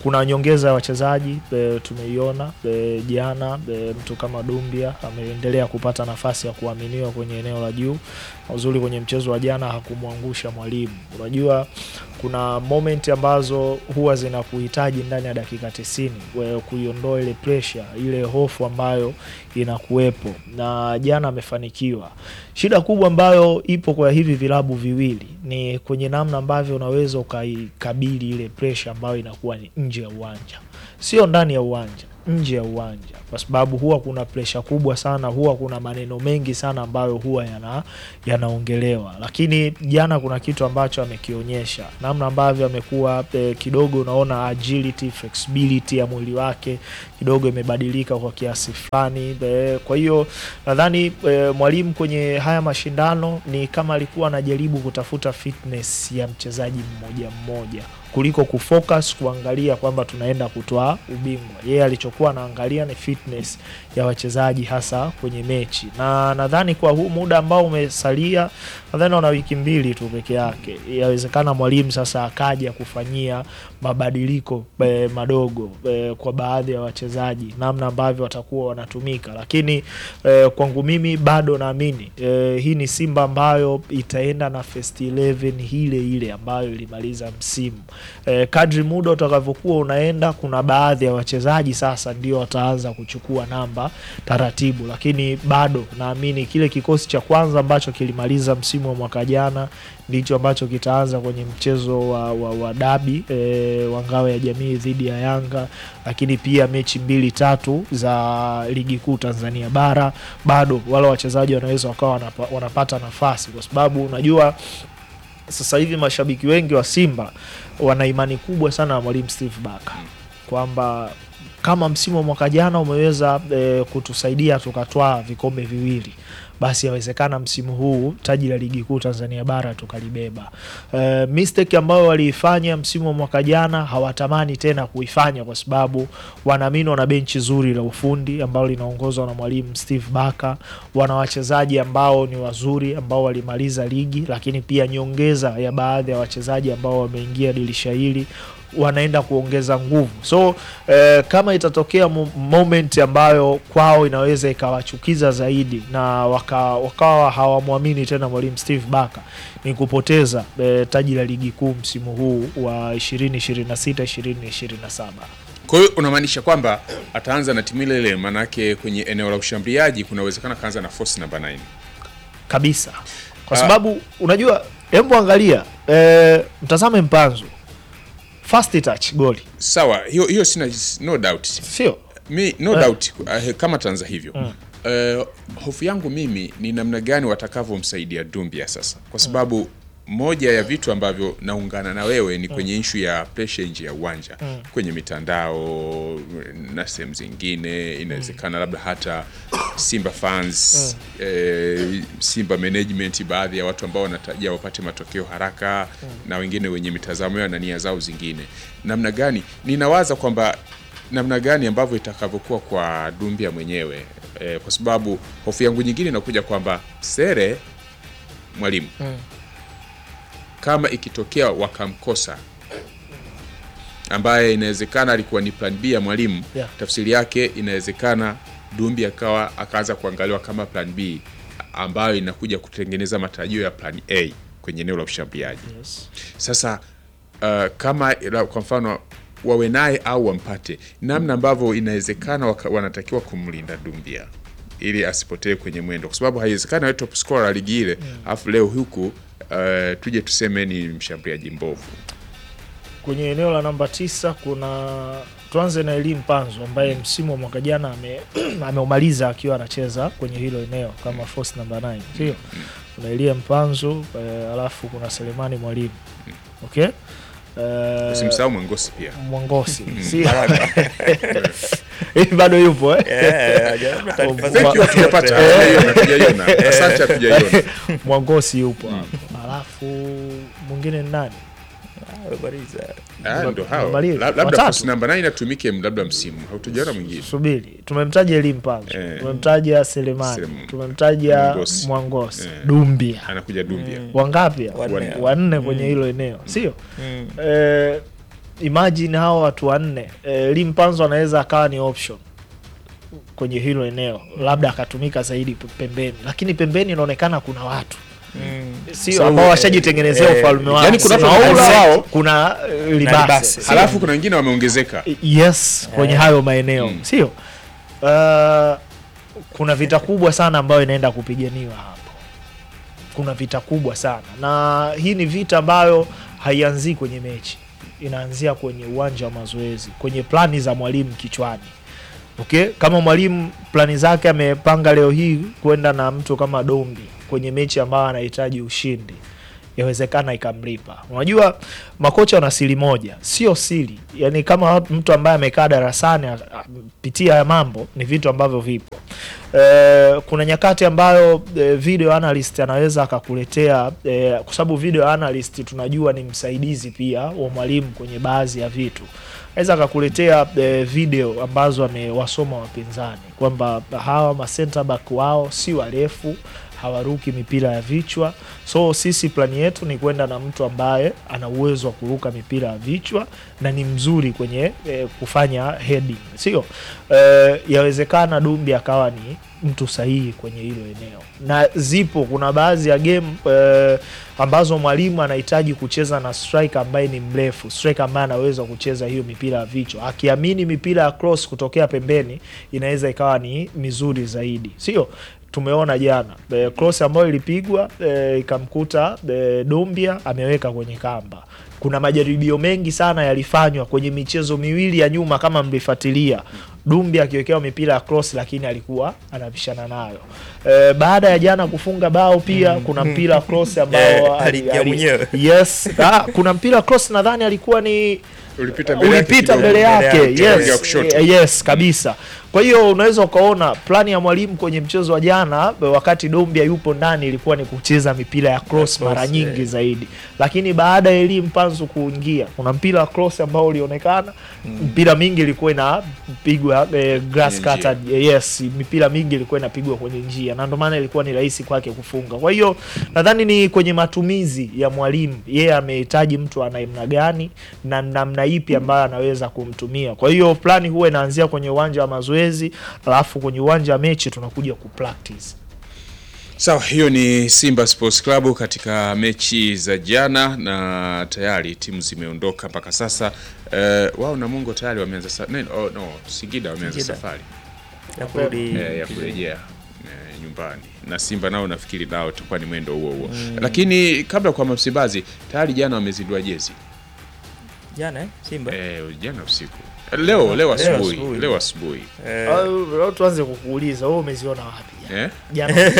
kuna nyongeza ya wachezaji e, tumeiona e, jana e, mtu kama Dumbia ameendelea kupata nafasi ya kuaminiwa kwenye eneo la juu. Uzuri kwenye mchezo wa jana hakumwangusha mwalimu. Unajua kuna moment ambazo huwa zinakuhitaji ndani ya dakika tisini we- kuiondoa ile pressure, ile hofu ambayo inakuwepo, na jana amefanikiwa. Shida kubwa ambayo ipo kwa hivi vilabu viwili ni kwenye namna ambavyo unaweza ukaikabili ile pressure ambayo inakuwa ni nje ya uwanja, sio ndani ya uwanja, nje ya uwanja, kwa sababu huwa kuna pressure kubwa sana, huwa kuna maneno mengi sana ambayo huwa yana yanaongelewa, lakini jana kuna kitu ambacho amekionyesha, namna ambavyo amekuwa eh, kidogo, unaona agility, flexibility ya mwili wake kidogo imebadilika kwa kiasi fulani. Eh, Kwa hiyo nadhani eh, mwalimu kwenye haya mashindano ni kama alikuwa anajaribu kutafuta fitness ya mchezaji mmoja mmoja kuliko kufocus kuangalia kwamba tunaenda kutoa ubingwa. Yeye alichokuwa anaangalia ni fitness ya wachezaji hasa kwenye mechi, na nadhani kwa huu muda ambao umesalia, nadhani wana wiki mbili tu peke yake, yawezekana mwalimu sasa akaja kufanyia mabadiliko e, madogo e, kwa baadhi ya wachezaji, namna ambavyo watakuwa wanatumika, lakini e, kwangu mimi bado naamini e, hii ni Simba ambayo itaenda na first 11 ile ile ambayo ilimaliza msimu e, kadri muda utakavyokuwa unaenda, kuna baadhi ya wachezaji sasa ndio wataanza kuchukua namba taratibu, lakini bado naamini kile kikosi cha kwanza ambacho kilimaliza msimu wa mwaka jana ndicho ambacho kitaanza kwenye mchezo wa, wa, wa dabi e, wa ngao ya jamii dhidi ya Yanga, lakini pia mechi mbili tatu za ligi kuu Tanzania bara, bado wale wachezaji wanaweza wakawa wanapa, wanapata nafasi kwa sababu unajua sasa hivi mashabiki wengi wa Simba wana imani kubwa sana na mwalimu Steve Barker kwamba kama msimu wa mwaka jana umeweza e, kutusaidia tukatwaa vikombe viwili basi yawezekana msimu huu taji la ligi kuu Tanzania bara tukalibeba. E, mistake ambayo waliifanya msimu wa mwaka jana hawatamani tena kuifanya, kwa sababu wanaamini wana benchi zuri la ufundi ambalo linaongozwa na mwalimu Steve Barker. Wana wachezaji ambao ni wazuri ambao walimaliza ligi, lakini pia nyongeza ya baadhi ya wachezaji ambao wameingia dirisha hili wanaenda kuongeza nguvu. So eh, kama itatokea mo- moment ambayo kwao inaweza ikawachukiza zaidi na waka, wakawa hawamwamini tena mwalimu Steve Barker ni kupoteza eh, taji la ligi kuu msimu huu wa 2026 2027. Kwa hiyo unamaanisha kwamba ataanza na timu ile ile, maanake kwenye eneo la ushambuliaji kuna uwezekano akaanza na force namba 9. kabisa kwa Ah. sababu unajua, hebu angalia eh, mtazame Mpanzu first touch goli, Sawa, hiyo hiyo sina no doubt. sio Mi no Eh. doubt uh, kama tanza hivyo uh, hofu yangu mimi ni namna gani watakavyomsaidia Dumbia sasa, kwa sababu moja ya vitu ambavyo naungana na wewe ni kwenye ishu ya pressure nje ya uwanja kwenye mitandao na sehemu zingine, inawezekana labda hata Simba fans eh, Simba management, baadhi ya watu ambao wanatarajia wapate matokeo haraka na wengine wenye mitazamo yao na nia zao zingine, namna gani ninawaza kwamba namna gani ambavyo itakavyokuwa kwa Dumbia mwenyewe eh, kwa sababu hofu yangu nyingine inakuja kwamba Sere mwalimu kama ikitokea wakamkosa ambaye inawezekana alikuwa ni plan B ya mwalimu Yeah. tafsiri yake inawezekana Dumbi akawa akaanza kuangaliwa kama plan B ambayo inakuja kutengeneza matarajio ya plan A kwenye eneo la ushambuliaji. yes. Sasa uh, kama la- kwa mfano wawe naye au wampate, namna ambavyo inawezekana waka- wanatakiwa kumlinda Dumbia ili asipotee kwenye mwendo, kwa sababu haiwezekana awe top scorer wa ligi ile alafu leo huku uh, tuje tuseme ni mshambuliaji mbovu. kwenye eneo la namba tisa kuna tuanze na Elim Panzo ambaye msimu wa mwaka jana ame- ameumaliza akiwa anacheza kwenye hilo eneo kama force namba 9 sio? Kuna Elim Panzo eh, alafu kuna Selemani Mwalimu okay? Eh, Usimsahau Mwangosi pia. Mwangosi si Hivi bado yupo eh? Eh, hajapata taarifa Thank Thank you, zote. hatujapata hatujaiona, hatujaiona. Asante, hatujaiona. Mwangosi yupo hapo, alafu mwingine ni nani? Ah, Bariza. Ah, ndo hao. Mabali- La- Labda watatu. force namba 9 atumike labda msimu, hatujaona mwingine. Subiri, tumemtaja Elim Panzo, Eh. tumemtaja Selemani, Selem- tumemtaja Mwangosi. Mwangosi, Eh. Dumbia Anakuja Dumbia. wangapi? Wanne. Wanne kwenye hilo eneo, sio Mm. eh, imagine hao watu wanne e, Limpanzo anaweza akawa ni option kwenye hilo eneo, labda akatumika zaidi p- pembeni, lakini pembeni inaonekana kuna watu Mm. sio Sababu, ambao washajitengenezea eh, ufalme wao. yani kuna Kuna watu Ola, wao- kuna eh, Na Libase, Libase. sio? halafu kuna wengine wameongezeka yes kwenye Eh. hayo maeneo Mm. sio uh, kuna vita kubwa sana ambayo inaenda kupiganiwa hapo kuna vita kubwa sana na hii ni vita ambayo haianzii kwenye mechi inaanzia kwenye uwanja wa mazoezi kwenye plani za mwalimu kichwani okay kama mwalimu plani zake amepanga leo hii kwenda na mtu kama dombi kwenye mechi ambayo anahitaji ushindi yawezekana ikamlipa unajua makocha wana siri moja sio siri yani kama mtu ambaye amekaa darasani a- a- pitia haya mambo ni vitu ambavyo vipo e, kuna nyakati ambayo e, video analyst anaweza akakuletea e, kwa sababu video analyst tunajua ni msaidizi pia wa mwalimu kwenye baadhi ya vitu aweza akakuletea e, video ambazo amewasoma wapinzani kwamba hawa ma center back wao si warefu hawaruki mipira ya vichwa so sisi plani yetu ni kwenda na mtu ambaye ana uwezo wa kuruka mipira ya vichwa na ni mzuri kwenye e, kufanya heading sio e, yawezekana dumbi akawa ni mtu sahihi kwenye hilo eneo na zipo kuna baadhi ya game e, ambazo mwalimu anahitaji kucheza na striker ambaye ni mrefu striker ambaye anaweza kucheza hiyo mipira ya vichwa akiamini mipira ya cross kutokea pembeni inaweza ikawa ni mizuri zaidi sio tumeona jana e, cross ambayo ilipigwa e, ikamkuta e, Dombia ameweka kwenye kamba. Kuna majaribio mengi sana yalifanywa kwenye michezo miwili ya nyuma, kama mlifuatilia Dumbia akiwekewa mipira ya cross, lakini alikuwa anapishana nayo. E, baada ya jana kufunga bao pia kuna mpira wa cross ambao Eh, ali- aliingia ali- mwenyewe. yes ah, kuna mpira wa cross nadhani alikuwa ni ulipita mbele yake ulipita kidogo. mbele yake Mbele yake, ya yes, kushoto. eh, yes kabisa kwa hiyo unaweza ukaona plani ya mwalimu kwenye mchezo wa jana wakati dombia yupo ndani ilikuwa ni kucheza mipira ya cross cross, mara nyingi yeah. zaidi lakini baada ya elimu panzu kuingia kuna mpira wa cross ambao ulionekana mpira mingi ilikuwa inapigwa eh, grass Kwenye njia. cutter eh, yes mipira mingi ilikuwa inapigwa kwenye njia na ndio maana ilikuwa ni rahisi kwake kufunga kwa hiyo nadhani ni kwenye matumizi ya mwalimu yeye amehitaji mtu ana namna gani na namna ipi ambayo anaweza kumtumia kwa hiyo plani huwa inaanzia kwenye uwanja wa mazoezi alafu kwenye uwanja wa mechi tunakuja kupractice Sawa, hiyo ni Simba Sports Club katika mechi za jana na tayari timu zimeondoka mpaka sasa. Eh, wao na Mungo tayari wameanza sa- no, oh, no, Singida wameanza Singida. safari ya kurudi eh, ya kurejea eh, nyumbani na Simba nao nafikiri nao itakuwa ni mwendo huo huo lakini kabla kwa Msimbazi tayari jana wamezindua jezi jana eh, Simba eh, jana usiku Eh, leo leo asubuhi asubuhi. leo asubuhi Eh, Au- au tuanze kukuuliza wewe umeziona wapi eh? jana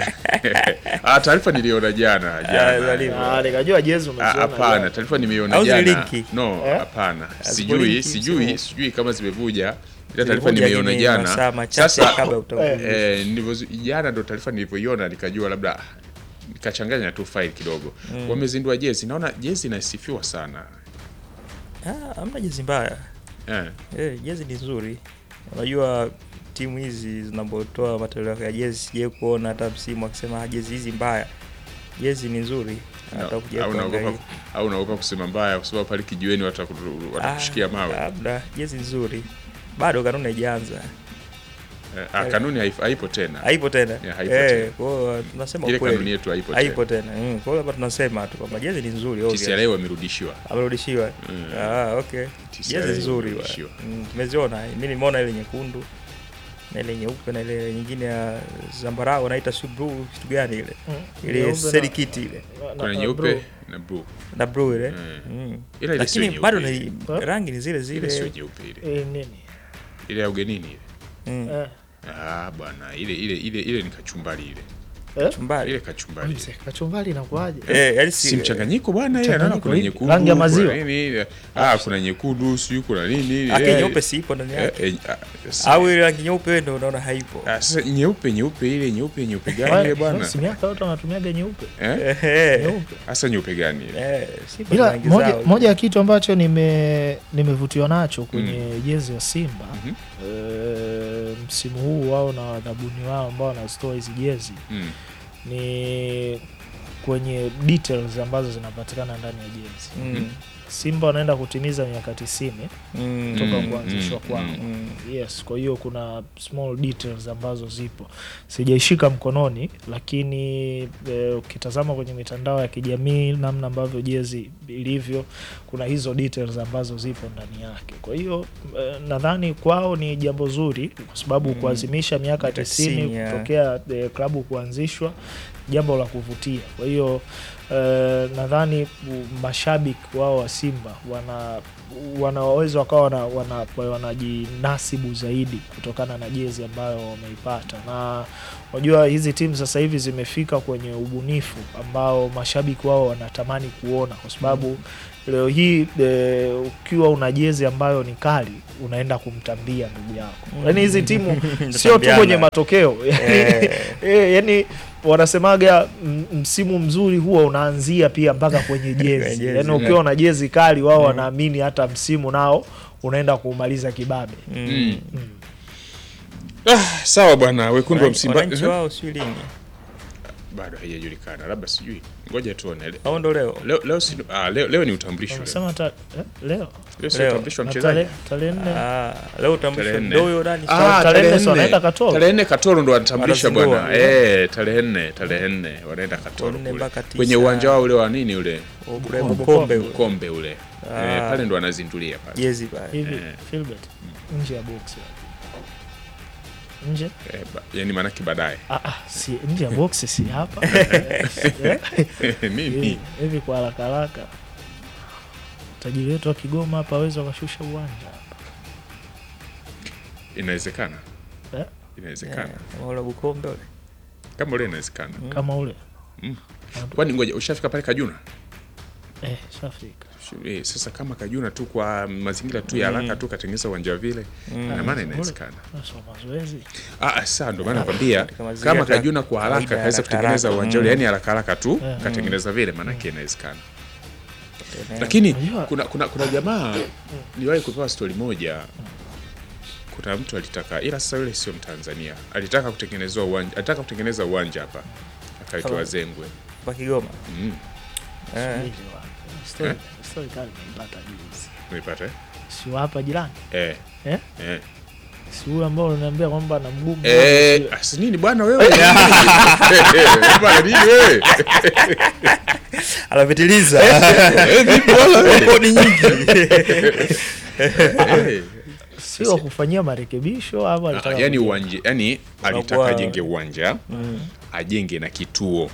ah, taarifa niliona jana Ah, jana zalivyo. Ah, nikajua jezi Ah, umeziona Hapana, jana. taarifa nimeiona Au zile jana. linki? No, Eh? hapana. Haziko Sijui, linki sijui, msimu. sijui kama zimevuja. Ila taarifa zilikuja nimeiona lakini jana. masaa machache Sasa kabla ya utangulizi. eh, nilivyo jana ndo taarifa nilivyoiona nikajua labda ah, nikachanganya tu file kidogo. Wamezindua jezi. Naona jezi inasifiwa sana. Ah, hamna jezi mbaya Eh. eh, jezi ni nzuri unajua timu hizi zinapotoa matoleo ya jezi sijai kuona hata msimu akisema "Ah, jezi hizi mbaya jezi ni nzuri hata No, kuja au naogopa kuangalia. au naogopa kusema mbaya kwa sababu pale kijiweni wataku- watakushikia mawe. Ah, labda jezi nzuri bado kanuni haijaanza Eh, ah, kanuni haif- haipo tena. haipo tena Yeah, haipo Eh, tena. kwa hiyo tunasema Ile ukweli. kanuni yetu haipo haipo tena. tena Mm, kwa hiyo hapa tunasema tu kwamba jezi ni nzuri obvious. TCRA wamerudishiwa. amerudishiwa Mm. ah, okay TCRA jezi nzuri wa. imerudishiwa. Mm, tumeziona mi nimeona ile nyekundu na ile nyeupe na ile nyingine ya zambarau naita si blue kitu gani ile Mm, ile nyeupe na- serikiti ile na- Kuna na nyeupe blue. na blue. na blue ile Mm. mm. Ila ile sio lakini nyeupe bado ile. ni Eh? rangi ni zile Ile sio zile nyeupe ile. Eh, nini Ile ya ugenini ile. mm. Eh, Ah bwana, ile ile ile ile ni kachumbari ile. eh? chumbari Ile kachumbari. ile. Mzee, kachumbari inakuaje eh yani si Si mchanganyiko bwana, ile naona Mchanganyiko kuna ipi? nyekundu. Rangi ya kuna maziwa? nini, ile- Ah, kuna nyekundu, sijui kuna nini. ake eh, nyeupe si ipo ndani eh, yake eh, ah, sasa- au ile rangi nyeupe wewe ndio unaona haipo ah, Sasa nyeupe nyeupe ile nyeupe nyeupe gani ile Wewe, bwana? si miaka yote wanatumiaga nyeupe Eh? Eh, nyeupe Hasa nyeupe gani ile? eh, Simba ila rangi moja, zao. moja ya kitu ambacho nime nimevutiwa nacho kwenye jezi ya Simba Mhm. eh, msimu huu wao na wadhabuni wao ambao wanazitoa hizi jezi Mm. ni kwenye details ambazo zinapatikana ndani ya jezi Mm. Simba wanaenda kutimiza miaka tisini Mm. toka Mm, kuanzishwa mm, kwao. mm. Yes, kwa hiyo kuna small details ambazo zipo sijaishika mkononi, lakini eh, ukitazama kwenye mitandao ya kijamii namna ambavyo jezi ilivyo, kuna hizo details ambazo zipo ndani yake. Kwa hiyo eh, nadhani kwao ni jambo zuri, kwa sababu Mm. kuadhimisha miaka Miaka tisini 90, yeah. kutokea eh, klabu kuanzishwa, jambo la kuvutia. Kwa hiyo eh, nadhani u- mashabiki wao wa Simba wana wanaweza wakawa wana, wana, wanajinasibu zaidi kutokana na jezi ambayo wameipata, na unajua hizi timu sasa hivi zimefika kwenye ubunifu ambao mashabiki wao wanatamani kuona, kwa sababu leo hii e, ukiwa una jezi ambayo ni kali unaenda kumtambia ndugu yako. Yaani hizi timu sio tu kwenye matokeo yani, Eh. eh, yani wanasemaga m- msimu mzuri huwa unaanzia pia mpaka kwenye jezi. jezi, Yani ukiwa na jezi kali, wao wanaamini hata msimu nao unaenda kuumaliza kibabe. Mm. Ah, sawa bwana, wekundu wa Wananchi- Msimba wananchi wao sijui lini bado haijajulikana, labda sijui, ngoja tuone. Le- au ndo leo Leo, leo, si, ah, leo, leo ni utambulisho leo. Wanasema ta, eh, leo Leo si Leo. utambulisho wa na mchezaji. tarehe tarehe nne Ah, leo utambulisho Tarehe nne. ndo huyo nani Ah, tarehe tarehe nne si nne. wanaenda Katoro? Tarehe nne Katoro ndo wanatambulisha Wanazindua. bwana. Eh, tarehe nne, tarehe nne wanaenda Katoro Nne kule. mpaka tisa. Kwenye uwanja wao ule wa nini ule? ule Bukombe. Bukombe ule. Kombe ule. Ah. Eh, pale ndo wanazindulia pale. jezi pale hivi Eh. Philbert nje ya box nje Eh, ba, yani maanake baadaye. ah, ah, si nje ya box si hapa Eh, Nini? hivi- hivi kwa haraka haraka tajiri wetu wa Kigoma hapa awezi wakashusha uwanja Inawezekana. Eh? Inawezekana. kama ule Bukombe ule Kama ule inawezekana. kama ule Kwani ngoja ushafika pale Kajuna? eh, Shafika Shu- Eh, sasa kama Kajuna tu kwa mazingira tu ya haraka tu katengeneza uwanja vile, ina maana inawezekana. so mazoezi Ah, ah, sasa ndo maana nakwambia Katika mazingira kama ya Kajuna kwa haraka kawaida ya kaweza haraka kutengeneza haraka. uwanja ule, Mm. yani haraka haraka tu Mm. katengeneza vile, maanake inawezekana. Tena. Lakini Unajua- kuna, kuna, kuna jamaa niliwahi kupewa stori moja. Kuna mtu alitaka, ila sasa yule sio Mtanzania, alitaka kutengenezwa uwanja, alitaka kutengeneza uwanja hapa akaitwa Kama- Zengwe. kwa Kigoma Mm. eh. Hivi wa- story- story kali nimeipata juzi Umeipata eh? si wa hapa jirani Eh. Eh? Eh. si huyu ambao unaniambia kwamba na mguu mmoja, Eh, si- asi nini bwana wewe? Bwana nini wewe? anapitiliza Eh, vipi bwana wewe? kodi nyingi Eh. sio kufanyia marekebisho ama Ah, alitaka yani kujenga? uwanja yani alitaka Unakuwa- ajenge uwanja ajenge na kituo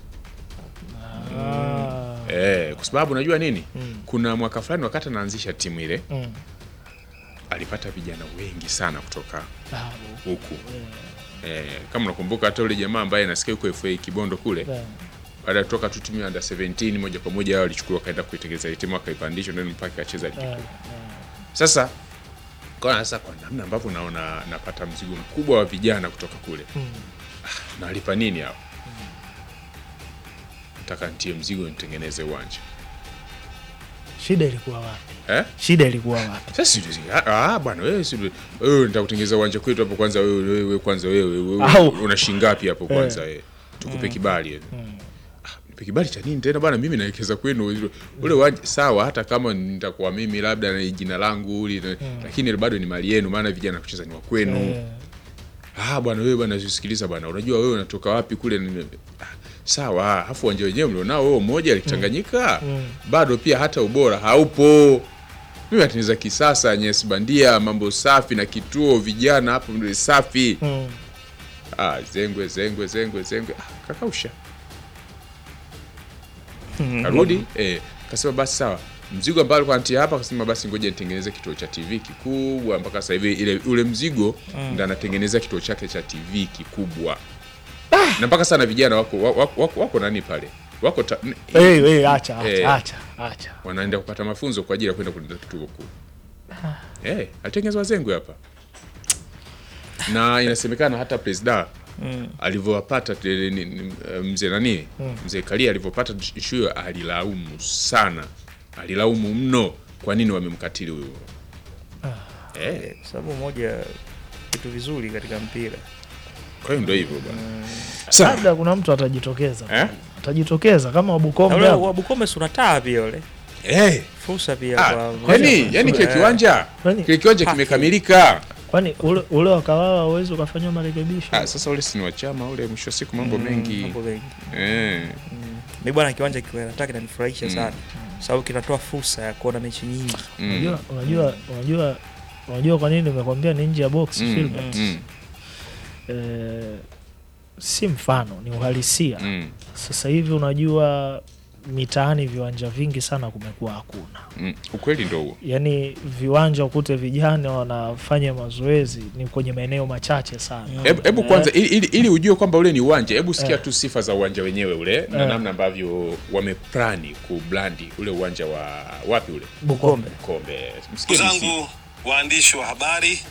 Ah, eh, kwa sababu unajua nini Mm. kuna mwaka fulani wakati anaanzisha timu ile mm. alipata vijana wengi sana kutoka Ah, huku eh, kama unakumbuka hata ule jamaa ambaye nasikia huko FA Kibondo kule eh, baada ya kutoka tu timu ya under 17 moja kwa moja hao walichukuliwa kaenda kuitengeneza ile timu akaipandisha ndio mpaka akacheza ligi eh, kuu sasa kwa sasa kwa namna ambavyo naona napata mzigo mkubwa wa vijana kutoka kule mm. nalipa nini hao nataka ntie mzigo nitengeneze uwanja shida ilikuwa wapi eh? shida ilikuwa wapi Sasa si- si- ah, ah, bwana wewe si wewe nitakutengeneza uwanja kwetu hapo kwanza wewe wewe kwanza wewe wewe Au- una shingapi hapo kwanza wewe tukupe kibali eh. Ah, nipe kibali cha nini tena bwana mimi naelekeza kwenu ule uwanja sawa hata kama nitakuwa mimi labda na jina langu uli lakini bado ni mali yenu maana vijana kucheza ni wa kwenu Eh, ah bwana wewe bwana sikiliza bwana unajua wewe unatoka wapi kule ni- ah, sawa afu uwanja wenyewe mlionao wewe mmoja likitanganyika Mm. bado pia hata ubora haupo mimi natengeneza kisasa nyesi bandia mambo safi na kituo vijana hapo ndio safi mm. ah, zengwe zengwe zengwe zengwe ah, kakausha karudi eh, kasema basi sawa mzigo ambao alikuwa anatia hapa akasema basi ngoja nitengeneze kituo cha tv kikubwa mpaka sasa hivi ile ule mzigo ndo anatengeneza kituo chake cha tv kikubwa na mpaka sana vijana wako wako, wako, wako nani pale wako ta, n- Eh, eh, acha acha Eh. acha acha wanaenda kupata mafunzo kwa ajili ya kwenda kulinda kituo kuu eh, alitengenezwa zengwe hapa na inasemekana hata presida alivyowapata te- ni- ni- mzee nani mzee Kalia alivyopata ishu hiyo alilaumu sana, alilaumu mno, kwa nini wamemkatili huyo eh, Eh, kwa sababu moja ya vitu vizuri katika mpira kwa hiyo ndio hivyo bwana. Sawa. labda kuna mtu atajitokeza Eh? atajitokeza kama na wabukombe ule hapo. wa Bukombe si unataa pia ule Eh, fursa pia ah, kwa yani yani kile Eh, kiwanja Kwani- kile kiwanja Paki. kimekamilika. kwani ule, ule wakawawa uwezi ukafanywa marekebisho Ah, sasa ule si ni wa chama ule, mwisho wa siku mambo mm, mengi mambo mengi. eh. Mi bwana kiwanja kiwelata kinanifurahisha Mm. sana sababu kinatoa fursa ya kuona mechi nyingi mm, unajua unajua unajua unajua kwa nini nimekwambia ni nje ya box mm, Filbert? mm, eh, si mfano ni uhalisia mm, sasa hivi unajua mitaani viwanja vingi sana kumekuwa hakuna mm. Ukweli ndo huo. yaani viwanja ukute vijana wanafanya mazoezi ni kwenye maeneo machache sana Hebu hebu kwanza ili, ili, ili ujue kwamba ule ni uwanja, hebu sikia Eh. tu sifa za uwanja wenyewe ule na Eh. namna ambavyo wameplani kublandi ule uwanja wa wapi ule Bukombe Kombe. Msikie Ndugu DC. zangu waandishi wa habari,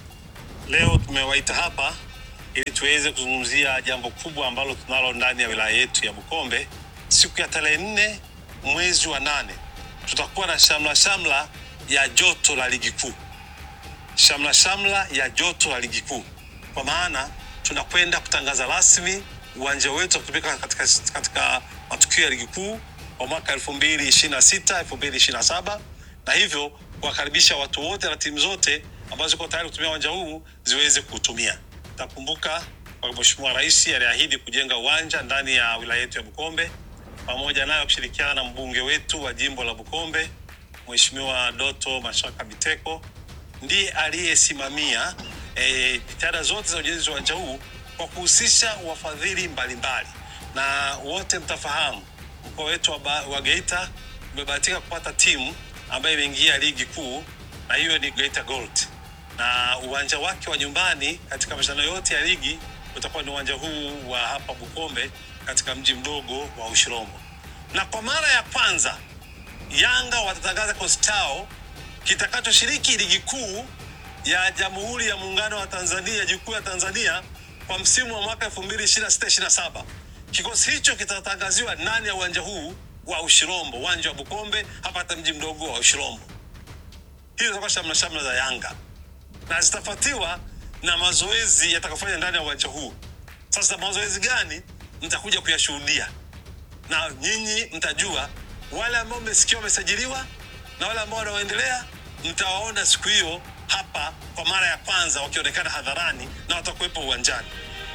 leo tumewaita hapa ili tuweze kuzungumzia jambo kubwa ambalo tunalo ndani ya wilaya yetu ya Bukombe. Siku ya tarehe nne mwezi wa nane tutakuwa na shamla shamla ya joto la ligi kuu, shamla shamla ya joto la ligi kuu, kwa maana tunakwenda kutangaza rasmi uwanja wetu wa kutumika katika, katika matukio ya ligi kuu kwa mwaka 2026 2027 na hivyo kuwakaribisha watu wote na timu zote ambazo ziko tayari kutumia uwanja huu ziweze kuutumia. Takumbuka kwa Mheshimiwa Rais aliahidi kujenga uwanja ndani ya wilaya yetu ya Bukombe, pamoja nayo kushirikiana na mbunge wetu wa jimbo la Bukombe Mheshimiwa Doto Mashaka Biteko ndiye aliyesimamia eh, jitihada zote za ujenzi wa uwanja huu kwa kuhusisha wafadhili mbalimbali, na wote mtafahamu mkoa wetu wa, Ba- wa Geita umebahatika kupata timu ambayo imeingia ligi kuu na hiyo ni Geita Gold, na uwanja wake wa nyumbani katika mashindano yote ya ligi utakuwa ni uwanja huu wa hapa Bukombe katika mji mdogo wa Ushirombo, na kwa mara ya kwanza Yanga watatangaza kikosi chao kitakachoshiriki ligi kuu ya Jamhuri ya Muungano wa Tanzania, ligi kuu ya Tanzania kwa msimu wa mwaka 2026-27. Kikosi hicho kitatangaziwa ndani ya uwanja huu wa Ushirombo, uwanja wa Bukombe, hapa hata mji mdogo wa Ushirombo. Hizo zitakuwa shamla shamla za Yanga na zitafuatiwa na mazoezi yatakayofanya ndani ya uwanja huu. Sasa mazoezi gani mtakuja kuyashuhudia na nyinyi mtajua wale ambao mmesikia wamesajiliwa na wale ambao wanaoendelea mtawaona siku hiyo hapa kwa mara ya kwanza wakionekana hadharani na watakuwepo uwanjani.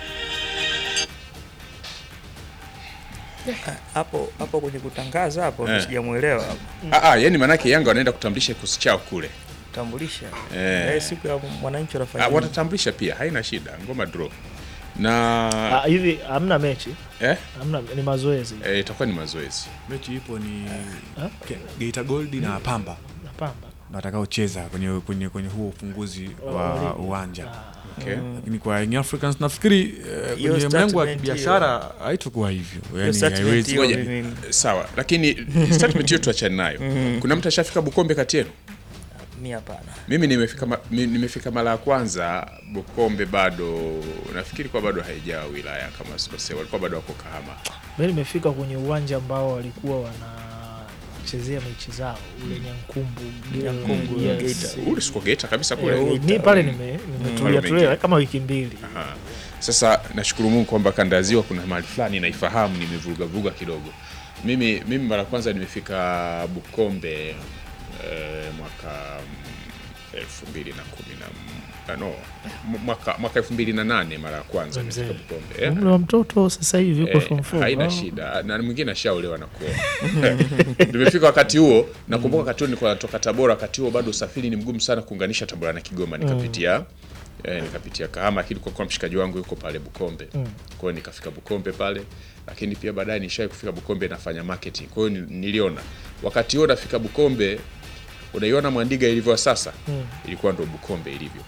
hapo hapo kwenye kutangaza hapo Eh. eh. sijamuelewa hapo Ah, ah, yani manake Yanga wanaenda kutambulisha kikosi chao kule. tambulisha Eh. eh. siku ya mwananchi wanafanya Ah, nini? watatambulisha pia, haina shida, ngoma draw. Na Ah, hivi hamna mechi eh, hamna ni mazoezi eh, itakuwa ni mazoezi. mechi ipo ni Ah? Ke- Geita Gold na Pamba na Pamba watakaocheza kwenye, kwenye, kwenye huo ufunguzi wa ligi. uwanja Okay. lakini kwa Young Africans nafikiri eh, Hiyo kwenye mlengo wa statement kibiashara haitokuwa hivyo yani statement haiwezi hiyo Ngoja. mimi- Sawa, lakini statement hiyo tuachane nayo. Kuna mtu ashafika Bukombe kati yenu? mi hapana Mimi nimefika ma, mi- nimefika mara ya kwanza Bukombe, bado nafikiri kwa bado haijawa wilaya kama sikosea, walikuwa bado wako Kahama. mi nimefika kwenye uwanja ambao walikuwa wanachezea mechi zao ule Nyankumbu Nyankumbu, yes. Geita. Ule siko Geita kabisa Eh, kule. mi pale nime- nimetulia Mm. tulia kama wiki mbili Aha. Sasa nashukuru Mungu kwamba kanda ya ziwa kuna mahali fulani naifahamu, nimevuruga vuruga kidogo. Mimi mimi mara ya kwanza nimefika Bukombe eh, mwaka mm, elfu mbili na kumi na m- ah, no m- mwaka mwaka elfu mbili na nane mara ya kwanza nimefika Mzee. Bukombe eh. umri wa mtoto sasa hivi uko Eh, form four. haina Oh. shida na mwingine ashaolewa na kuoa nimefika wakati huo nakumbuka wakati huo nilikuwa natoka tabora wakati huo bado usafiri ni mgumu sana kuunganisha tabora na kigoma nikapitia eh, nikapitia kahama lakini kwa kuwa mshikaji wangu yuko pale bukombe kwa hiyo nikafika bukombe pale lakini pia baadaye nishai kufika bukombe nafanya marketing kwa hiyo ni- niliona wakati huo nafika bukombe unaiona mwandiga ilivyo sasa ilikuwa ndo bukombe ilivyo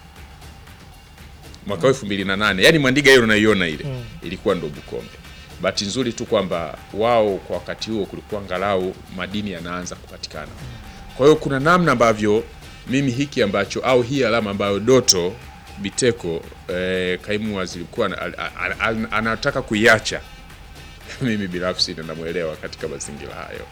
mwaka elfu mbili na nane yaani mwandiga hiyo unaiona ile ilikuwa ndo bukombe bahati nzuri tu kwamba wao kwa wakati huo kulikuwa angalau madini yanaanza kupatikana kwa hiyo kuna namna ambavyo mimi hiki ambacho au hii alama ambayo doto biteko eh, kaimu waziri mkuu ana- ana- ana- ana- anataka kuiacha mimi binafsi ninamwelewa katika mazingira hayo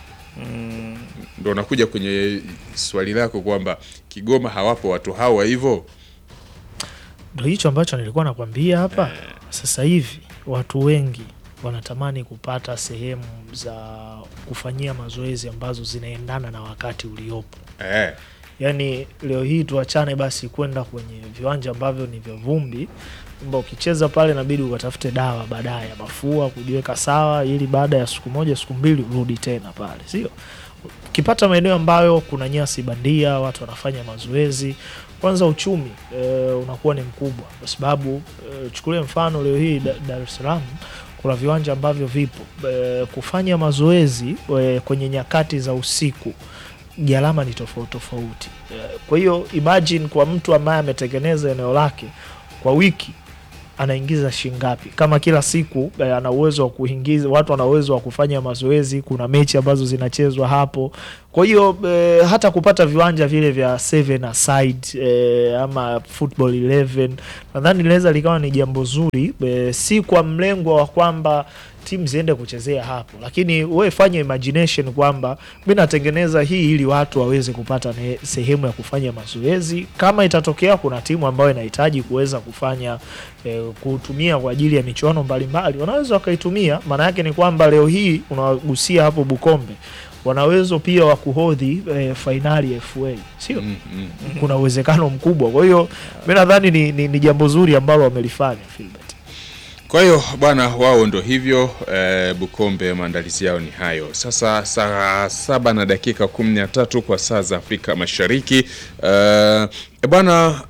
ndo nakuja kwenye swali lako kwamba kigoma hawapo watu hawa hivyo ndo hicho ambacho nilikuwa nakwambia hapa sasa hivi watu wengi wanatamani kupata sehemu za kufanyia mazoezi ambazo zinaendana na wakati uliopo. eh, Yaani leo hii tuachane basi kwenda kwenye viwanja ambavyo ni vya vumbi, kwamba ukicheza pale inabidi ukatafute dawa baadaye ya mafua kujiweka sawa, ili baada ya siku moja siku mbili urudi tena pale, sio? Ukipata maeneo ambayo kuna nyasi bandia, watu wanafanya mazoezi, kwanza uchumi e, unakuwa ni mkubwa, kwa sababu e, chukulie mfano leo hii Da- Dar es Salaam kuna viwanja ambavyo vipo e, kufanya mazoezi e, kwenye nyakati za usiku gharama ni tofauti tofauti. Eh, Kwa hiyo imagine kwa mtu ambaye ametengeneza eneo lake kwa wiki anaingiza shingapi? Kama kila siku eh, ana uwezo wa kuingiza, watu wana uwezo wa kufanya mazoezi, kuna mechi ambazo zinachezwa hapo. Kwa hiyo eh, hata kupata viwanja vile vya seven aside eh, ama football 11 nadhani linaweza likawa ni jambo zuri eh, si kwa mlengo wa kwamba timu ziende kuchezea hapo, lakini we fanya imagination kwamba mi natengeneza hii ili watu waweze kupata ne, sehemu ya kufanya mazoezi. Kama itatokea kuna timu ambayo inahitaji kuweza kufanya eh, kutumia kwa ajili ya michuano mbalimbali, wanaweza wakaitumia. Maana yake ni kwamba leo hii unawagusia hapo Bukombe wana uwezo pia wa kuhodhi eh, fainali ya FA sio? mm, mm. Kuna uwezekano mkubwa. Kwa hiyo mi nadhani ni, ni, ni jambo zuri ambalo wamelifanya Filbert. Kwa hiyo bwana, wao ndo hivyo eh, Bukombe, maandalizi yao ni hayo. Sasa saa saba na dakika kumi na tatu kwa saa za Afrika Mashariki. Eh, bwana,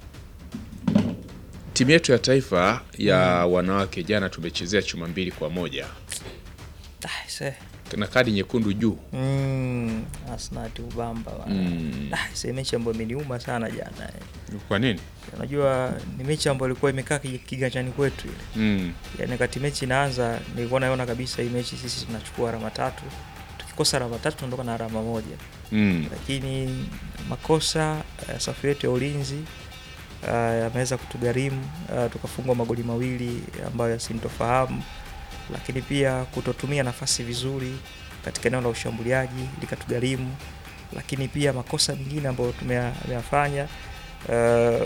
timu yetu ya taifa ya wanawake jana tumechezea chuma mbili kwa moja Ah, se. na kadi nyekundu juu. Mm, Asnati Ubamba bwana. Mm. Ah, se mechi ambayo imeniuma sana jana. eh. Kwa nini? Unajua ni mechi ambayo ilikuwa imekaa ki- kiganjani kwetu ile. Mm. Yaani wakati mechi inaanza nilikuwa naona kabisa hii mechi sisi tunachukua alama tatu. Tukikosa alama tatu tunaondoka na alama moja. Mm. Lakini makosa uh, safu yetu ya ulinzi uh, yameweza kutugharimu uh, tukafungwa magoli mawili ambayo yasintofahamu, lakini pia kutotumia nafasi vizuri katika eneo la ushambuliaji likatugharimu, lakini pia makosa mengine ambayo tumeya- tumeyafanya uh,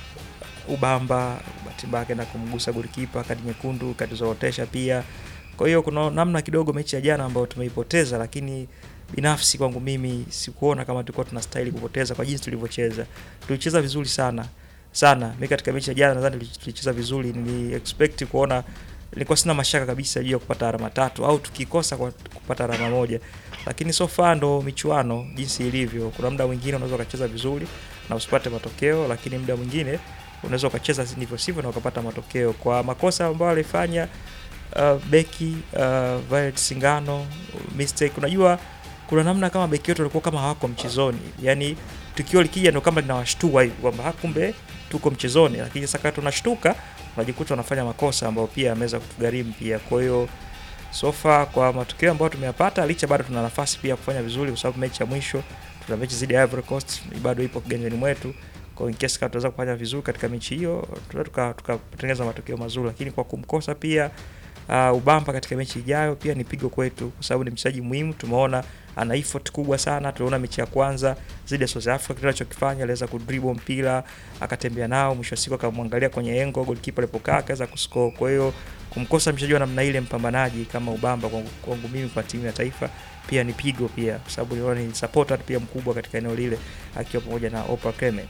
Ubamba bahati mbaya akaenda kumgusa golikipa, kadi nyekundu, kadi zorotesha pia. Kwa hiyo kuna namna kidogo mechi ya jana ambayo tumeipoteza, lakini binafsi kwangu mimi sikuona kama tulikuwa tunastahili kupoteza kwa jinsi tulivyocheza. Tulicheza vizuri sana sana. Mimi katika mechi ya jana nadhani tuli- tulicheza vizuri, nili expect kuona, nilikuwa sina mashaka kabisa juu ya kupata alama tatu au tukikosa kwa kupata alama moja, lakini so far ndo michuano jinsi ilivyo. Kuna muda mwingine unaweza ukacheza vizuri na usipate matokeo, lakini muda mwingine unaweza ukacheza ndivyo sivyo na ukapata matokeo. Kwa makosa ambayo alifanya uh, beki uh, Violet Singano mistake, unajua kuna namna kama beki wetu walikuwa kama hawako mchezoni, yani tukio likija ndo kama linawashtua hivi kwamba "Ah, kumbe tuko mchezoni, lakini sasa kama tunashtuka unajikuta unafanya makosa ambayo pia yameweza kutugharimu pia. Kwa hiyo so far kwa matokeo ambayo tumeyapata, licha bado tuna nafasi pia ya kufanya vizuri, kwa sababu mechi ya mwisho tuna mechi zidi ya Ivory Coast bado ipo kiganjani mwetu. Kwa hiyo in case kama tutaweza kufanya vizuri katika mechi hiyo, tunaweza tuka- tukatengeneza matokeo mazuri, lakini kwa kumkosa pia uh, Ubamba katika mechi ijayo pia ni pigo kwetu, kwa sababu ni mchezaji muhimu. Tumeona ana effort kubwa sana. Tuliona mechi ya kwanza zidi ya South Africa, kile alichokifanya aliweza kudribble mpira akatembea nao, mwisho wa siku akamwangalia kwenye engo goalkeeper alipokaa akaweza kuscore. Kwa hiyo kumkosa mchezaji wa namna ile, mpambanaji kama Ubamba, kwangu, kwangu mimi kwa timu ya taifa pia ni pigo pia, kwa sababu niliona ni supporter pia mkubwa katika eneo lile akiwa pamoja na Oprah Clement.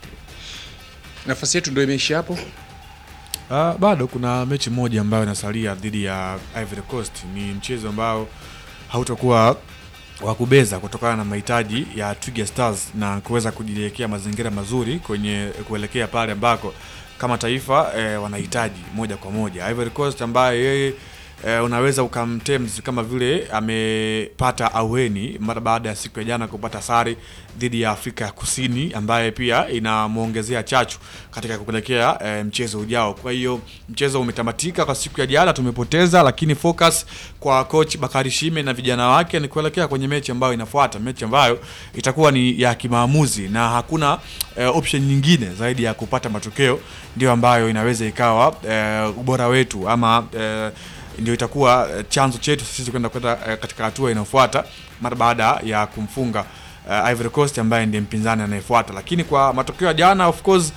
Nafasi yetu ndio imeisha hapo. Uh, bado kuna mechi moja ambayo inasalia dhidi ya Ivory Coast. Ni mchezo ambao hautakuwa wa kubeza kutokana na mahitaji ya Twiga Stars na kuweza kujiwekea mazingira mazuri kwenye kuelekea pale ambako kama taifa eh, wanahitaji moja kwa moja. Ivory Coast ambaye yeye eh, unaweza ukamtems kama vile amepata aweni mara baada ya siku ya jana kupata sare dhidi ya Afrika ya Kusini ambaye pia inamwongezea chachu katika kupelekea eh, mchezo ujao. Kwa hiyo mchezo umetamatika kwa siku ya jana, tumepoteza, lakini focus kwa coach Bakari Shime na vijana wake ni kuelekea kwenye mechi ambayo inafuata, mechi ambayo itakuwa ni ya kimaamuzi na hakuna eh, option nyingine zaidi ya kupata matokeo, ndio ambayo inaweza ikawa eh, ubora wetu ama eh, ndio itakuwa eh, chanzo chetu sisi kwenda kwenda eh, katika hatua inayofuata mara baada ya kumfunga uh, Ivory Coast ambaye ndiye mpinzani anayefuata. Lakini kwa matokeo ya jana of course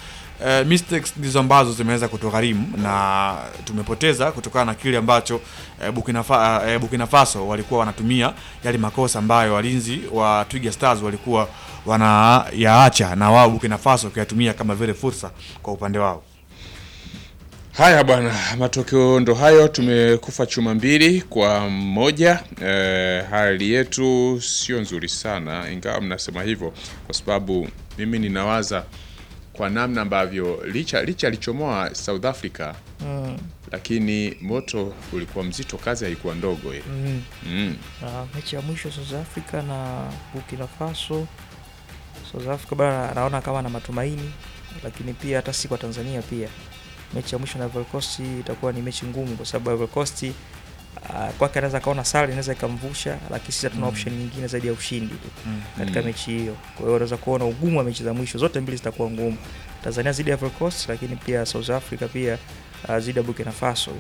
eh, mistakes ndizo ambazo zimeweza kutugharimu na tumepoteza kutokana na kile ambacho eh, Burkina, Fa, eh, Burkina Faso walikuwa wanatumia yale makosa ambayo walinzi wa Twiga Stars walikuwa wanayaacha na wao Burkina Faso kuyatumia kama vile fursa kwa upande wao. Haya bwana, matokeo ndo hayo. Tumekufa chuma mbili kwa moja. E, hali yetu sio nzuri sana, ingawa mnasema hivyo kwa sababu mimi ninawaza kwa namna ambavyo licha licha alichomoa South Africa Mm. lakini moto ulikuwa mzito, kazi haikuwa ndogo ile. Mm. Mm. Na mechi ya mwisho South Africa na Burkina Faso, South Africa bado anaona kama na matumaini, lakini pia hata si kwa Tanzania pia. Mechi ya mwisho na Ivory Coast itakuwa ni mechi ngumu, kwa sababu Ivory Coast uh, kwake anaweza kaona sare inaweza ikamvusha, lakini sisi hatuna option nyingine zaidi ya ushindi tu katika Mm. mechi hiyo. Kwa hiyo unaweza kuona ugumu wa mechi za mwisho zote mbili zitakuwa ngumu, Tanzania zidi ya Ivory Coast, lakini pia South Africa pia uh, zidi ya Burkina Faso